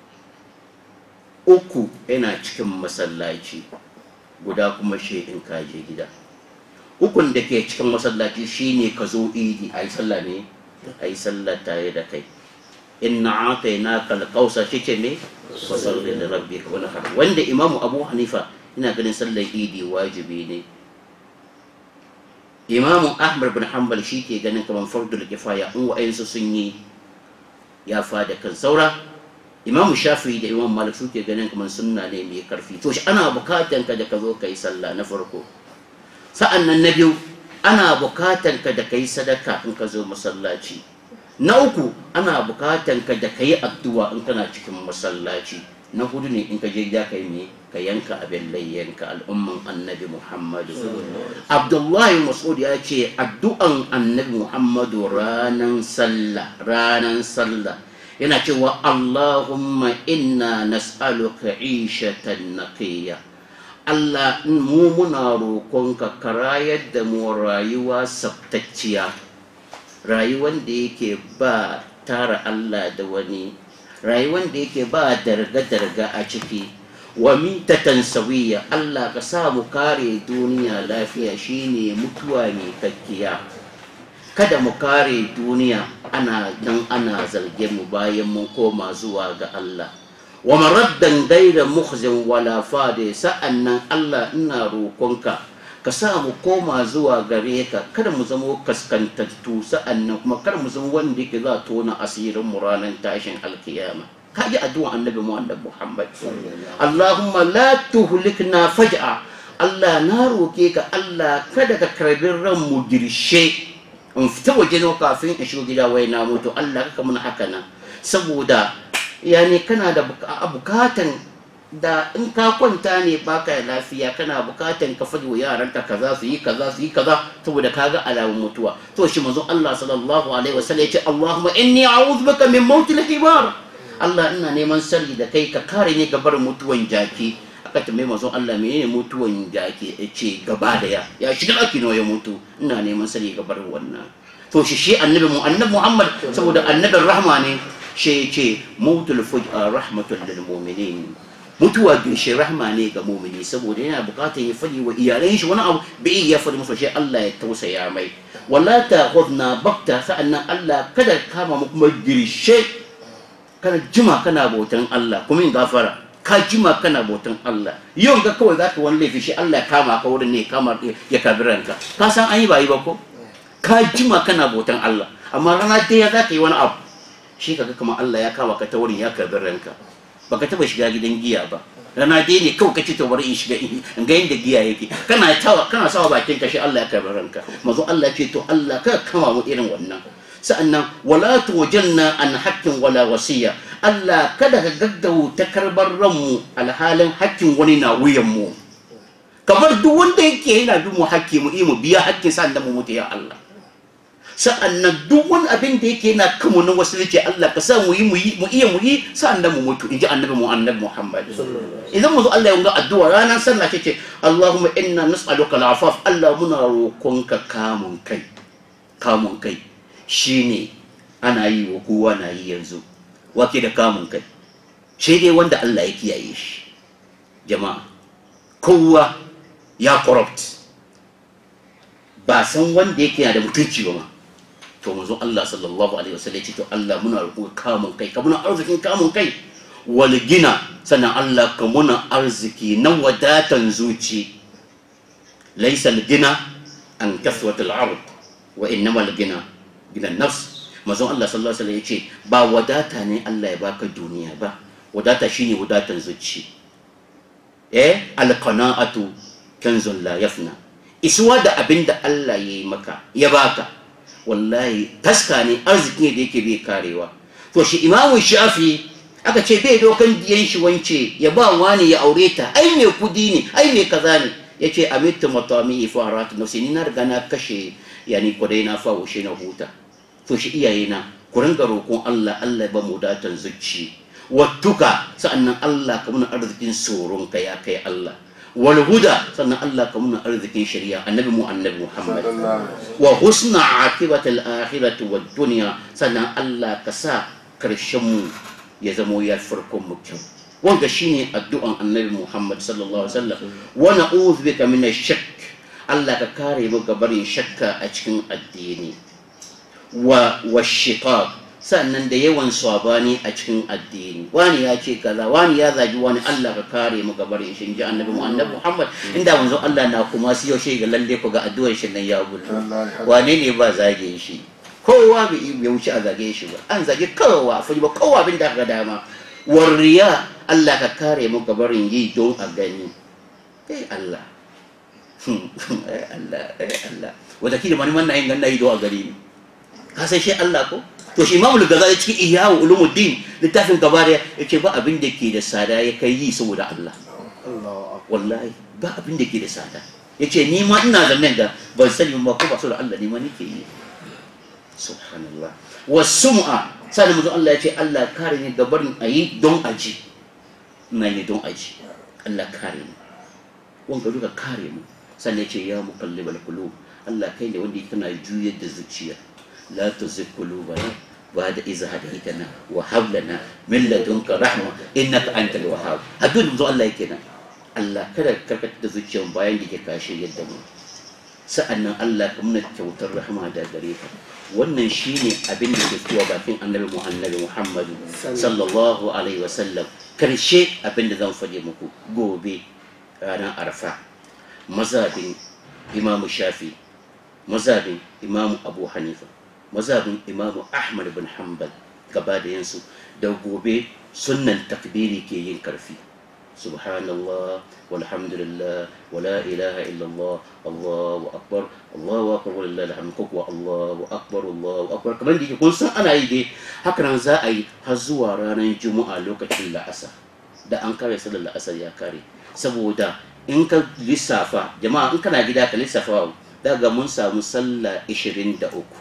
uku yana cikin masallaci guda kuma shi in kaje gida ukun da ke cikin masallaci shine ka zo idi a yi sallah ne a yi sallah tare da kai inna atayna kal kausa shike ne fasalli da rabbi ka wani har wanda imamu abu hanifa ina ganin sallar idi wajibi ne imamu ahmad bin hanbal shi ke ganin kamar fardul kifaya in wa'ayensu sun yi ya fada kan saura imamu shafi da imam malik suke ganin kamar sunna ne mai karfi to shi ana bukatan ka da ka zo ka yi sallah na farko sa'an nan na biyu ana bukatan ka da ka yi sadaka in ka zo masallaci na uku ana bukatan ka da ka yi addu'a in kana cikin masallaci na hudu ne in ka je gida ka yi me ka yanka abin layyanka al'umman annabi muhammadu abdullahi mas'ud ya ce addu'an annabi muhammadu ranan sallah ranan sallah yana cewa Allahumma inna nas'aluka ishatan naqiya Allah mu muna roƙonka ka rayar da mu rayuwa sabtacciya rayuwan da yake ba tara Allah da wani rayuwan da yake ba darga-darga a ciki wa mitatan sawiya Allah ka sa mu kare duniya lafiya shine mutuwa mai kakkiya kada mu kare duniya ana dan ana zarge mu bayan mun koma zuwa ga Allah wa maraddan gaira mukhzin wala fade sa'annan Allah ina roƙonka ka sa mu koma zuwa gare ka kada mu zama kaskantattu sa'annan kuma kada mu zama wanda yake za tona asirin mu ranar tashin alkiyama ka ji addu'a annabi Muhammad Muhammad Allahumma la tuhlikna faj'a Allah na roke ka Allah kada ka karbi ran mu girshe in fita waje ne kafin in shigo gida wai na mutu Allah ka mun haka nan saboda yani kana da bukatan da in ka kwanta ne baka lafiya kana bukatan ka fadi wa yaranka kaza su yi kaza su yi kaza saboda kaga alamun mutuwa to shi manzo Allah sallallahu alaihi wasallam ya ce Allahumma inni a'udhu bika min mautil himar Allah ina neman sirri da kai ka kare ni gabar mutuwan jaki aka tambaye manzon Allah menene mutuwan jaki ya ce gaba da ya ya shiga ɗaki nawa ya mutu ina neman sani gabar wannan to shi shi annabi mu annabi Muhammad saboda annabin rahma ne shi ya ce mautul fuj'a rahmatul lil mu'minin mutuwa shi rahma ne ga mu'mini saboda yana bukatar ya fadi wa iyalan shi wani abu bai ya fadi musu shi Allah ya tausaya mai wala ta khudna bakta sa'annan Allah kada kama mu kuma girshe kana jima kana bautan Allah kuma in gafara ka jima kana bautan Allah yau ga kawai zaka wani laifi shi Allah ya kama ka wurin ne kama ya kabi ranka ka san an yi ba yi ba ko ka jima kana bautan Allah amma rana ɗaya za ka yi wani abu shi kaga kamar Allah ya kama ka ta wurin ya kabi ranka baka taba shiga gidan giya ba rana ɗaya ne kawai kace to bari in shiga in ga yadda giya yake kana tawa kana sawa bakin ka shi Allah ya kabi ranka mazo Allah ce to Allah ka kama mu irin wannan sa'annan wala tujanna an hakkin wala wasiya Allah kada ka gaggauta karbar ranmu alhalin hakkin wani na wuyan mu kamar duk wanda yake yana bin mu hakki mu mu biya hakkin sa da mu mutu ya Allah sa'annan duk wani abin da yake yana kanmu na wasu ce Allah ka sa mu yi mu yi mu iya mu yi sa'annan mu mutu inji annabi mu annabi Muhammad idan mu zo Allah ya ga addu'a ranar sallah ce Allahumma inna nas'aluka al-afaf Allah muna roƙonka kamun kai kamun kai shine ana yi wa kowa na yi yanzu wake da kamun kai sai dai wanda Allah ya kiyaye shi jama'a kowa ya corrupt ba san wanda yake yana da mutunci ba ma to manzo Allah sallallahu alaihi wasallam ce to Allah muna roƙo kamun kai ka muna arzikin kamun kai wal gina sannan Allah ka muna arziki na wadatan zuci laysa al gina an kaswat al ard wa innama al gina gina nafs manzo Allah sallallahu alaihi wasallam yace ba wadata ne Allah ya baka duniya ba wadata shine wadatan zuci eh al qana'atu kanzun la yafna isuwa da abin da Allah ya yi maka ya baka wallahi taska ne arziki ne da yake bai karewa to shi imamu shafi aka ce bai dokan diyan shi wance ya ba wani ya aure ta ai mai kudi ne ai mai kaza ne ya ce amitu matami ifa haratu nafsi ni na riga na kashe yani kwadai na fa washe na huta to shi iyaye na ku ringa roƙon Allah Allah ya ba mu datan zuci wattuka sa'annan Allah ka muna arzikin tsoron ka ya kai Allah wal huda sannan Allah ka muna arzikin shari'a annabi mu annabi Muhammad wa husna akibati al akhirati wad dunya sannan Allah ka sa karshen mu ya zamo ya farkon mu kyau wanda shine addu'an annabi Muhammad sallallahu alaihi wasallam wa na'udhu bika min ash-shakk Allah ka kare mu gabarin shakka a cikin addini wa washiqaq sannan da yawan sabani a cikin addini wani ya ce kaza wani ya zagi wani Allah ka kare mu gabarin shi ji annabi mu annabi Muhammad inda manzo Allah na kuma su yaushe ga lalle ku ga addu'ar shi nan ya gudu wane ne ba zage shi kowa bai bai wuce a zage shi ba an zage kowa fa ba kowa bin da ka dama warriya Allah ka kare mu gabarin yi don a gani eh Allah eh Allah eh Allah wata kila mani man na yin ganna yi don a gari ne ka san shi Allah ko to shi imamul gazali cikin ihyawu ulumuddin littafin gaba da yace ba abin da ke da sada ya kai yi saboda Allah wallahi ba abin da ke da sada yace ni ma ina zaman da ban sani ba ko ba saboda Allah ne ma nake yi subhanallah wasum'a sai mu Allah yace Allah kare ni gabarin ayi don aji ina ne don aji Allah kare ni wanga duka kare mu sannan yace ya muqallibal qulub Allah kai ne wanda kana juyar da zuciya لا تزغ قلوبنا بعد إذ هديتنا وهب لنا من لدنك رحمة إنك أنت الوهاب هدول مزو الله يكنا الله كذا كركت zuciyar bayan da ke kashe yadda mu sa'annan Allah ka muna kyautar rahama da gare ka wannan shine abin da ke zuwa bakin annabi mu annabi Muhammadu sallallahu alaihi wasallam karshe abin da zan faɗi muku gobe ranar arfa mazabin imamu shafi mazabin imamu abu hanifa mazhabin imamu ahmad bin hanbal gaba da yansu da gobe sunnan takbiri ke yin karfi subhanallah walhamdulillah wala ilaha illallah allahu akbar allahu akbar walillahi alhamd ko kuwa allahu akbar allahu akbar kamar da kun san ana yi dai haka nan za a yi har zuwa ranar juma'a lokacin la'asar da an kare sallar la'asar ya kare saboda in ka lissafa jama'a in kana gida ka lissafa daga mun samu sallah 23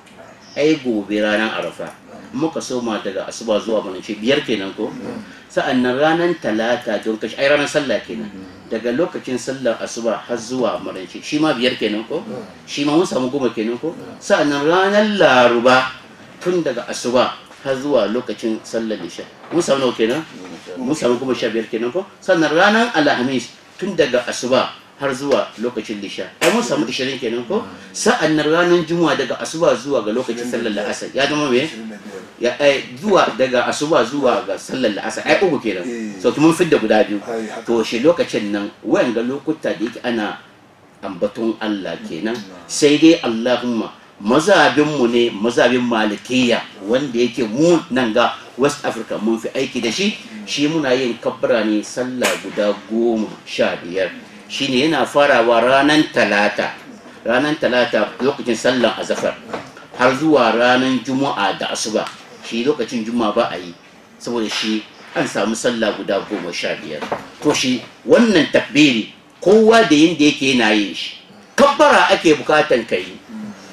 ai gobe ranar arafa muka soma daga asuba zuwa manance biyar kenan ko sa'an nan ranar talata don kashi ai ranar sallah kenan daga lokacin sallar asuba har zuwa marance shi ma biyar kenan ko shi ma mun samu goma kenan ko sa'an nan ranar laruba tun daga asuba har zuwa lokacin sallar isha mun samu nawa kenan mun samu goma sha biyar kenan ko sannan ranar alhamis tun daga asuba har zuwa lokacin lisha ai mun samu 20 kenan ko sa'an nan ranar juma'a daga asuba zuwa ga lokacin sallar la'asar ya zama me ya ai zuwa daga asuba zuwa ga sallar la'asar ai uku kenan so mun fidda guda biyu to shi lokacin nan wayan ga lokuta da yake ana ambaton Allah kenan sai dai Allahumma mazabin mu ne mazabin malikiya wanda yake mu nan ga West Africa mun fi aiki da shi shi muna yin kabbara ne sallah guda goma sha biyar shine yana farawa ranar talata ranar talata lokacin sallan azafar har zuwa ranar juma'a da asuba shi lokacin juma'a ba a yi saboda shi an samu sallah guda goma sha biyar to shi wannan takbiri kowa da yin da yake yana yin shi kabbara ake bukatan ka yi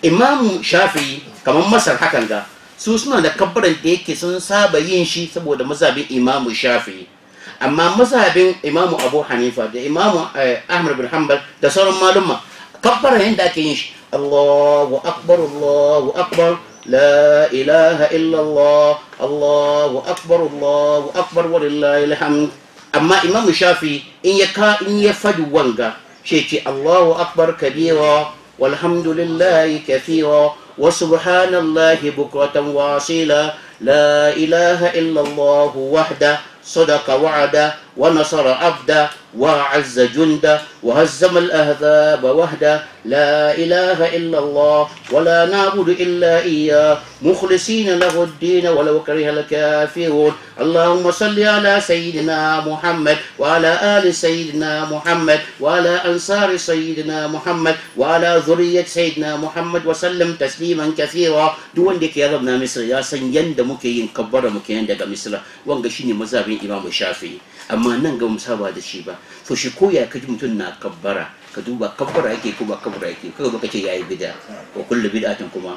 imamu shafi kamar masar hakan ga su suna da kabbaran da yake sun saba yin shi saboda mazhabin imamu shafi amma mazhabin imamu abu hanifa da imamu eh, ahmad bin hanbal da sauran malumma kabbaran yadda ake yin shi allahu akbar allahu akbar لا إله إلا الله الله أكبر الله أكبر ولله الحمد أما إمام الشافعي إن يكا إن يفد وانغا شيء الله أكبر كبيرا والحمد لله كثيرا وسبحان الله بكرة واصيلا لا إله إلا الله وحده صدق وعده ونصر عبده وعز جنده وهزم الأهذاب وحده لا إله إلا الله ولا نعبد إلا إياه مخلصين له الدين ولو كره الكافرون اللهم صل على سيدنا محمد وعلى آل سيدنا محمد وعلى أنصار سيدنا محمد وعلى ذرية سيدنا محمد وسلم تسليما كثيرا دون ديك يا ربنا مصر يا سن يند مكين كبر مكين دغ مصر وanga shine mazhabin Imam Shafi'i amma nan ga musaba da shi ba to shi koya kaji mutum na kabbara ka duba kabbara yake ko ba kabbara yake kaga baka ce yayi bid'a wa kullu bid'atin kuma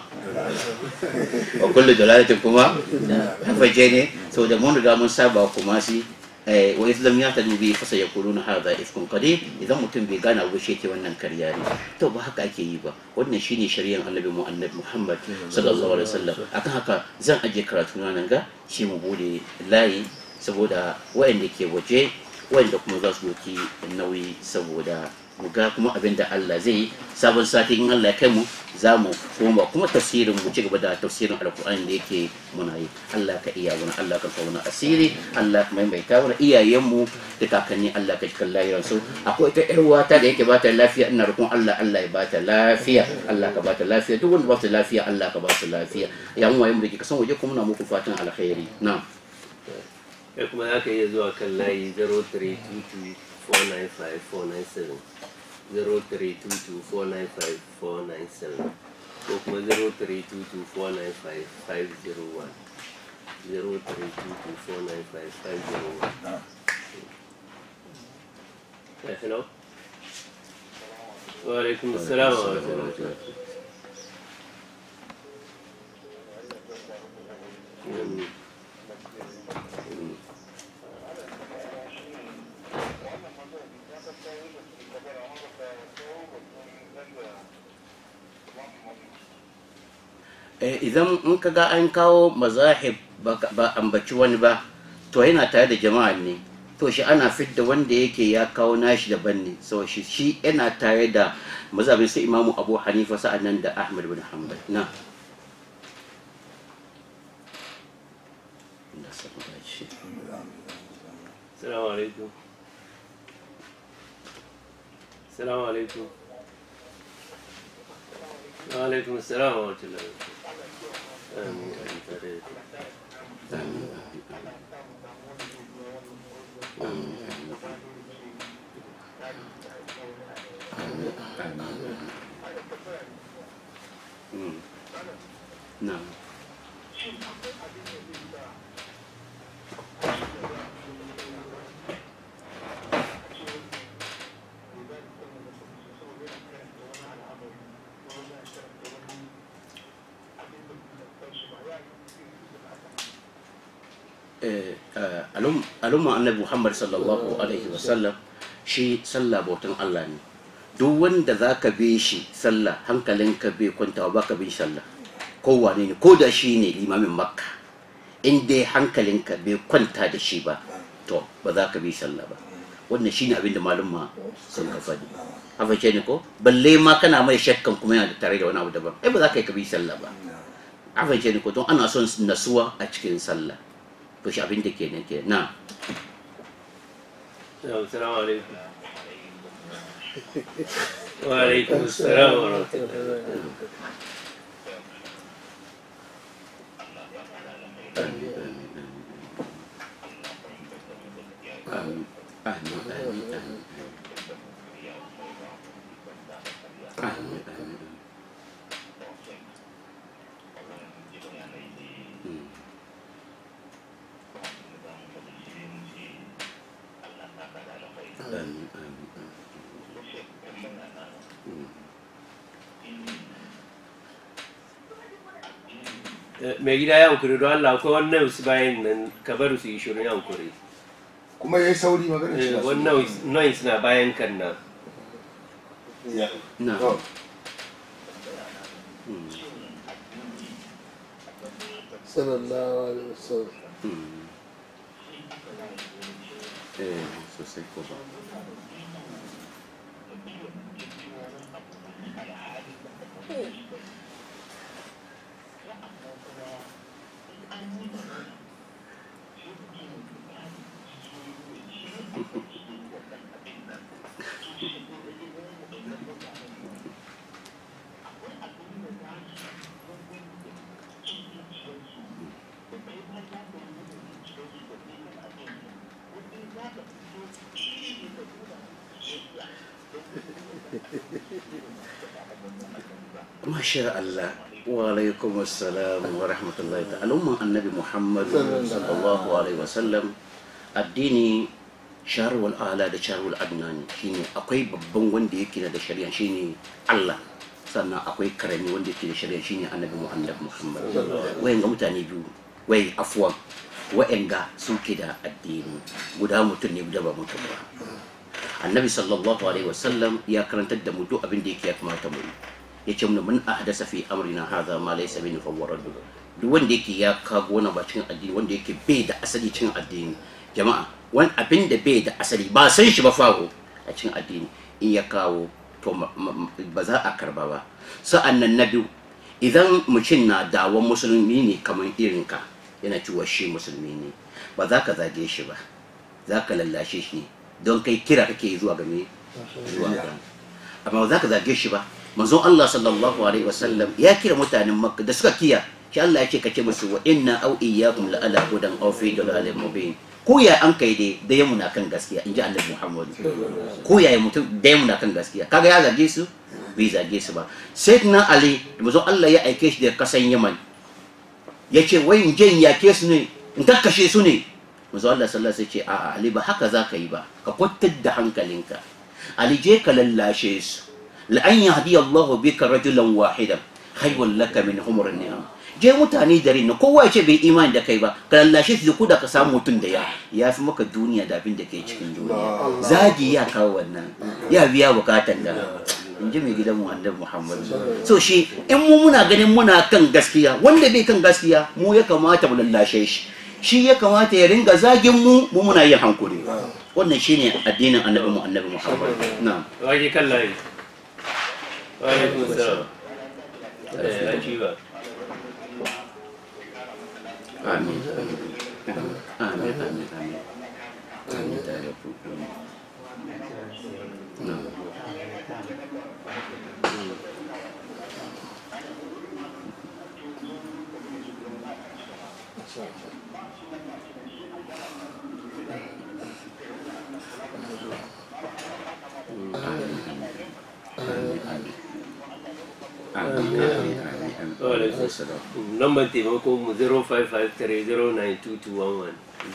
wa kullu dalalatin kuma hafaje ne so da mun riga mun saba kuma si eh, wa islam ya tadu bi fa sayaquluna hadha ifkun qadim idan mutum bai gana ba shi ke wannan karya ne to ba haka ake yi ba wannan shine shari'ar annabi mu annabi Muhammad sallallahu alaihi wasallam akan haka zan aje karatu na nan ga shi mu bude layi saboda waɗanda ke waje waɗanda kuma za su doki nauyi saboda mu ga kuma abin da Allah zai yi sabon sati in Allah ya kai mu za mu koma kuma tafsirin mu ci gaba da tafsirin alkur'ani da yake muna yi Allah ka iya wani Allah ka kauna asiri Allah ka maimaita wani iyayenmu da kakanni Allah ka cikin lahiran su akwai ita yar wata da yake bata lafiya ina roƙon Allah Allah ya bata lafiya Allah ka bata lafiya duk wanda ba su lafiya Allah ka ba su lafiya yan waye mu da ke kasan waje kuma na muku fatan alkhairi na'am kai kuma za ka iya zuwa kan layi 0322-495-497 0322-495-497 ko kuma 0322-495-501 0322-495-501 Ya fi nau? Wa alaikum assalam wa rahmatullahi Mm. Eh, idan in ka ga an kawo mazahib ba ka- ba ambaci wani ba to yana tare da jama'a ne to shi ana fidda wanda yake ya kawo nashi daban ne so shi shi yana tare da mazhabin sai imamu abu hanifa sa'annan da ahmad bin hanbal na السلام عليكم السلام عليكم وعليكم السلام ورحمة الله آمين آمين Mm. na eh, eh, alum- al'umma annabi muhammad sallallahu alaihi wasallam shi sallah bautan allah ne duk wanda za ka bi shi sallah hankalinka bai kwantawa ba ka bin sallah ko wane ne ko da shi ne limamin makka in dai hankalinka bai kwanta da shi ba to ba za ka bi sallah ba wannan shine abin da malumma sun ka faɗi hafashe ne ko balle ma kana mai shakkan kuma yana da tare da wani abu daban ai ba za ka yi ka bi sallah ba hafashe ne ko don ana son nasuwa a cikin sallah to shi abin da ke nan ke na السلام عليكم وعليكم السلام ورحمة الله Amin. Amin. Amin. Amin. Amin. Amin. Hmm. Amin. Amin. Amin. Hmm. Eh, mai gida ya hankuri don Allah akwai wannan su bayan nan ka bar su yi shirin ya hankuri kuma ya yi sauri magana shi Eh, na so. wannan noise na bayan kan nan Ya. na To, sallallahu alaihi wasallam eh sosai ko ba Masha Allah wa alaikum assalam wa rahmatullahi ta'ala umman annabi Muhammad sallallahu alaihi wasallam addini sharwal ala da sharwal adnani shine akwai babban wanda yake da shari'a shine Allah sannan akwai karami wanda yake da shari'a shine annabi Muhammad Muhammad wayan ga mutane biyu wai afwan wa'anga suke da addini guda mutum ne guda ba mutum ba annabi sallallahu alaihi wasallam ya karantar da mu duk abin da yake ya kamata mu yi ya ce mana mun ahdasa fi amrina hadha ma laysa min fa huwa raddu duk wanda yake ya kago wani ba cikin addini wanda yake bai da asali cikin addini jama'a wani abin da bai da asali ba san shi ba fago a cikin addini in ya kawo to ma- ma- ba za a karba ba sa'an nan na biyu idan mutum na dawon musulmi ne kamar irin ka yana cewa shi musulmi ne ba za ka zage shi ba za ka lallashe shi ne don kai kira kake zuwa ga me zuwa ga amma ba za ka zage shi ba manzon Allah sallallahu alaihi wasallam ya kira mutanen Makka da suka kiya shi Allah ya ce kace musu wa inna aw iyyakum la ala hudan aw fi dalalin mubin ko ya an kai dai da yamu na kan gaskiya inji Annabi Muhammad ko ya yi mutum da yamu na kan gaskiya kaga ya zage su bai zage su ba sayyidina Ali da manzon Allah ya aike shi da kasan Yaman ya ce wai in je in yake su ne in kakkashe su ne manzo Allah sallallahu alaihi wasallam ce a'a Ali ba haka za ka yi ba ka kwantar da hankalinka Ali je ka lallashe su la an yahdi Allahu bika rajulan wahidan khayrun laka min humur ni'am je mutane dare na kowa ya ce bai imani da kai ba ka lallashe su ko da ka samu mutum da ya ya fi maka duniya da abin da ke cikin duniya zagi ya kawo wannan ya biya bukatan da in ji mai gidan mu annabi Muhammad so shi in mu muna ganin muna kan gaskiya wanda bai kan gaskiya mu ya kamata mu lallashe shi shi ya kamata ya ringa zagin mu mu muna yin hankuri wannan shine addinin annabi mu annabi Muhammad na'am waje kan layi wa alaikum salam eh an ci ba amin amin amin amin amin da ya ku na'am amin amin amin amin wa alaikum salam Number taimako mu 0553-09211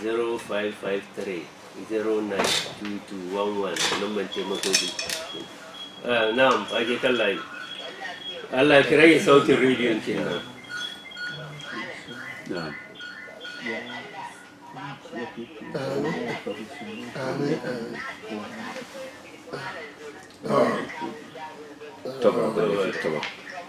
0553-09211 number taimako ku. Ah, Na'am, ake kan layi. Allah ki rage sautin rediyon kenan. na'am amin amin طبعا طبعا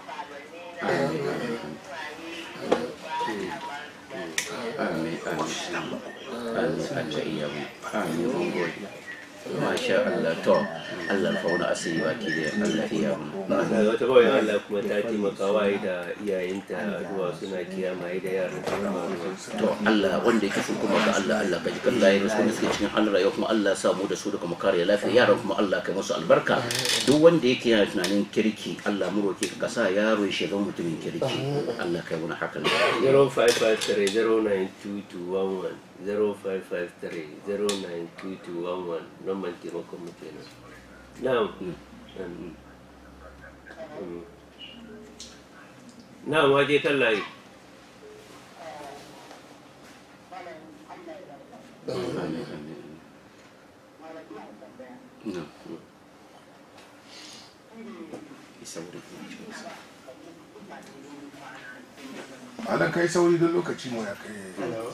آمين آمين آمين أنت إياهم آمين ونقول ما شاء الله تو الله الفونا أسير وأكيد الله إياهم Da wata kawai Allah kuma ta taimaka wa da iyayenta addu'a suna kiyama da yaran su kuma to Allah wanda yake sun kuma ga Allah Allah ka jikan layin su wanda suke cikin halin rayuwa kuma Allah ya samu da su da kuma kare lafiya yaran kuma Allah kai musu albarka duk wanda yake yana tunanin kirki Allah mu roke ka sa yaro ya zama mutumin kirki Allah kai wani hakan 0553-09211 0553-09211 number taimakon mu kenan. Na'am. Mm. Mm. Na'am, waje kan layi. Amin amin نعم يسوي malam kai sauri don lokaci mu ya kai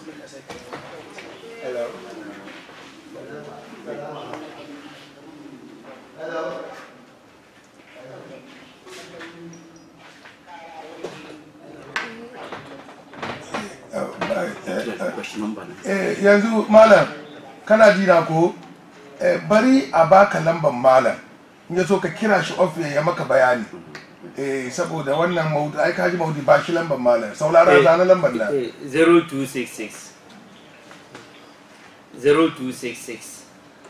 Bashi nan ba nan. Eh, yanzu malam kana ji na ko Eh, bari a baka lamban malam in ya so ka kira shi ofis ya maka bayani eh saboda wannan maudu ai kaji maudu ba shi lamban malam saulara Eh, zana lamban nan eh, 0266 0266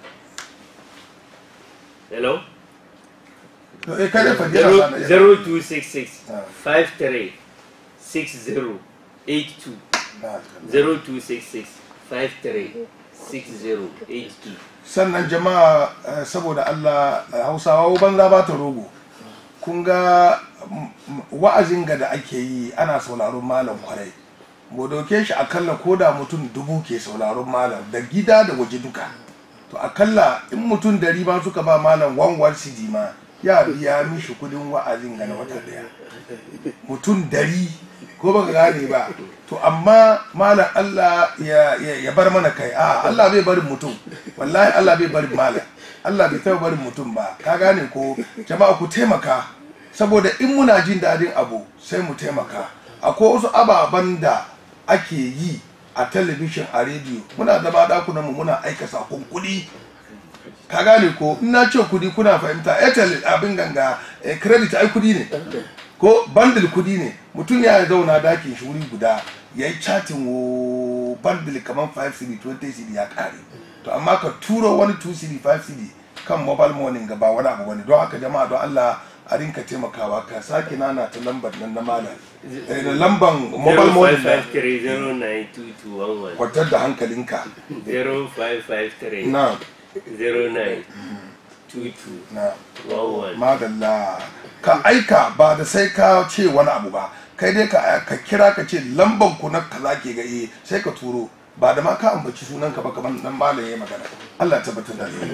hello to eh kada fa jira Zero- zana 0266 Ah. 53 60 82 0266 53 60 82 sannan jama'a eh, saboda Allah eh, Hausawa banza ba ta rogo kun ga mm, mm, wa'azin ga da ake yi ana sauraron malam kwarai mu dauke shi akalla ko da mutum dubu ke sauraron malam da gida da waje duka to akalla in mutum dari ma suka ba malam wanwar cd ma ya biya mishi kudin wa'azin ga na wata daya mutum dari ko baka gane ba to amma malam Allah ya, ya, ya bar mana kai a Allah bai barin mutum wallahi Allah bai barin malam Allah bai taɓa barin mutum ba ka gane ko jama'a ku taimaka saboda in muna jin dadin abu sai mu taimaka akwai wasu ababen da ake yi a talabishin a rediyo muna zama dakunan mu muna aika sakon kuɗi ka gane ko in na ce kudi kuna fahimta airtel abin ganga eh, credit ai kudi ne ko bundle kudi ne mutum ya zauna dakin shi wuri guda ya yi chatin wo bundle kamar 5 cd 20 cd ya kare to amma ka turo wani 2 cd 5 cd kan mobile money ga ba wani abu wani don haka jama'a don Allah a rinka taimakawa ka sake nana ta lambar nan na malam eh, da lamban mobile money na 0553092211 kwatar da hankalinka 0553 na 09 22 na 11 madalla ka aika ba da sai ka ce wani abu ba kai dai ka ka kira ka ce lamban ku na kaza ke ga eh sai ka turo ba da ma ka ambaci sunan ka ba kamar dan malam yayi magana Allah ya tabbatar da alheri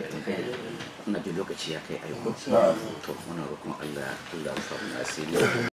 ina da lokaci ya kai aiko Na'am. to muna roƙon Allah Allah ya samu asiri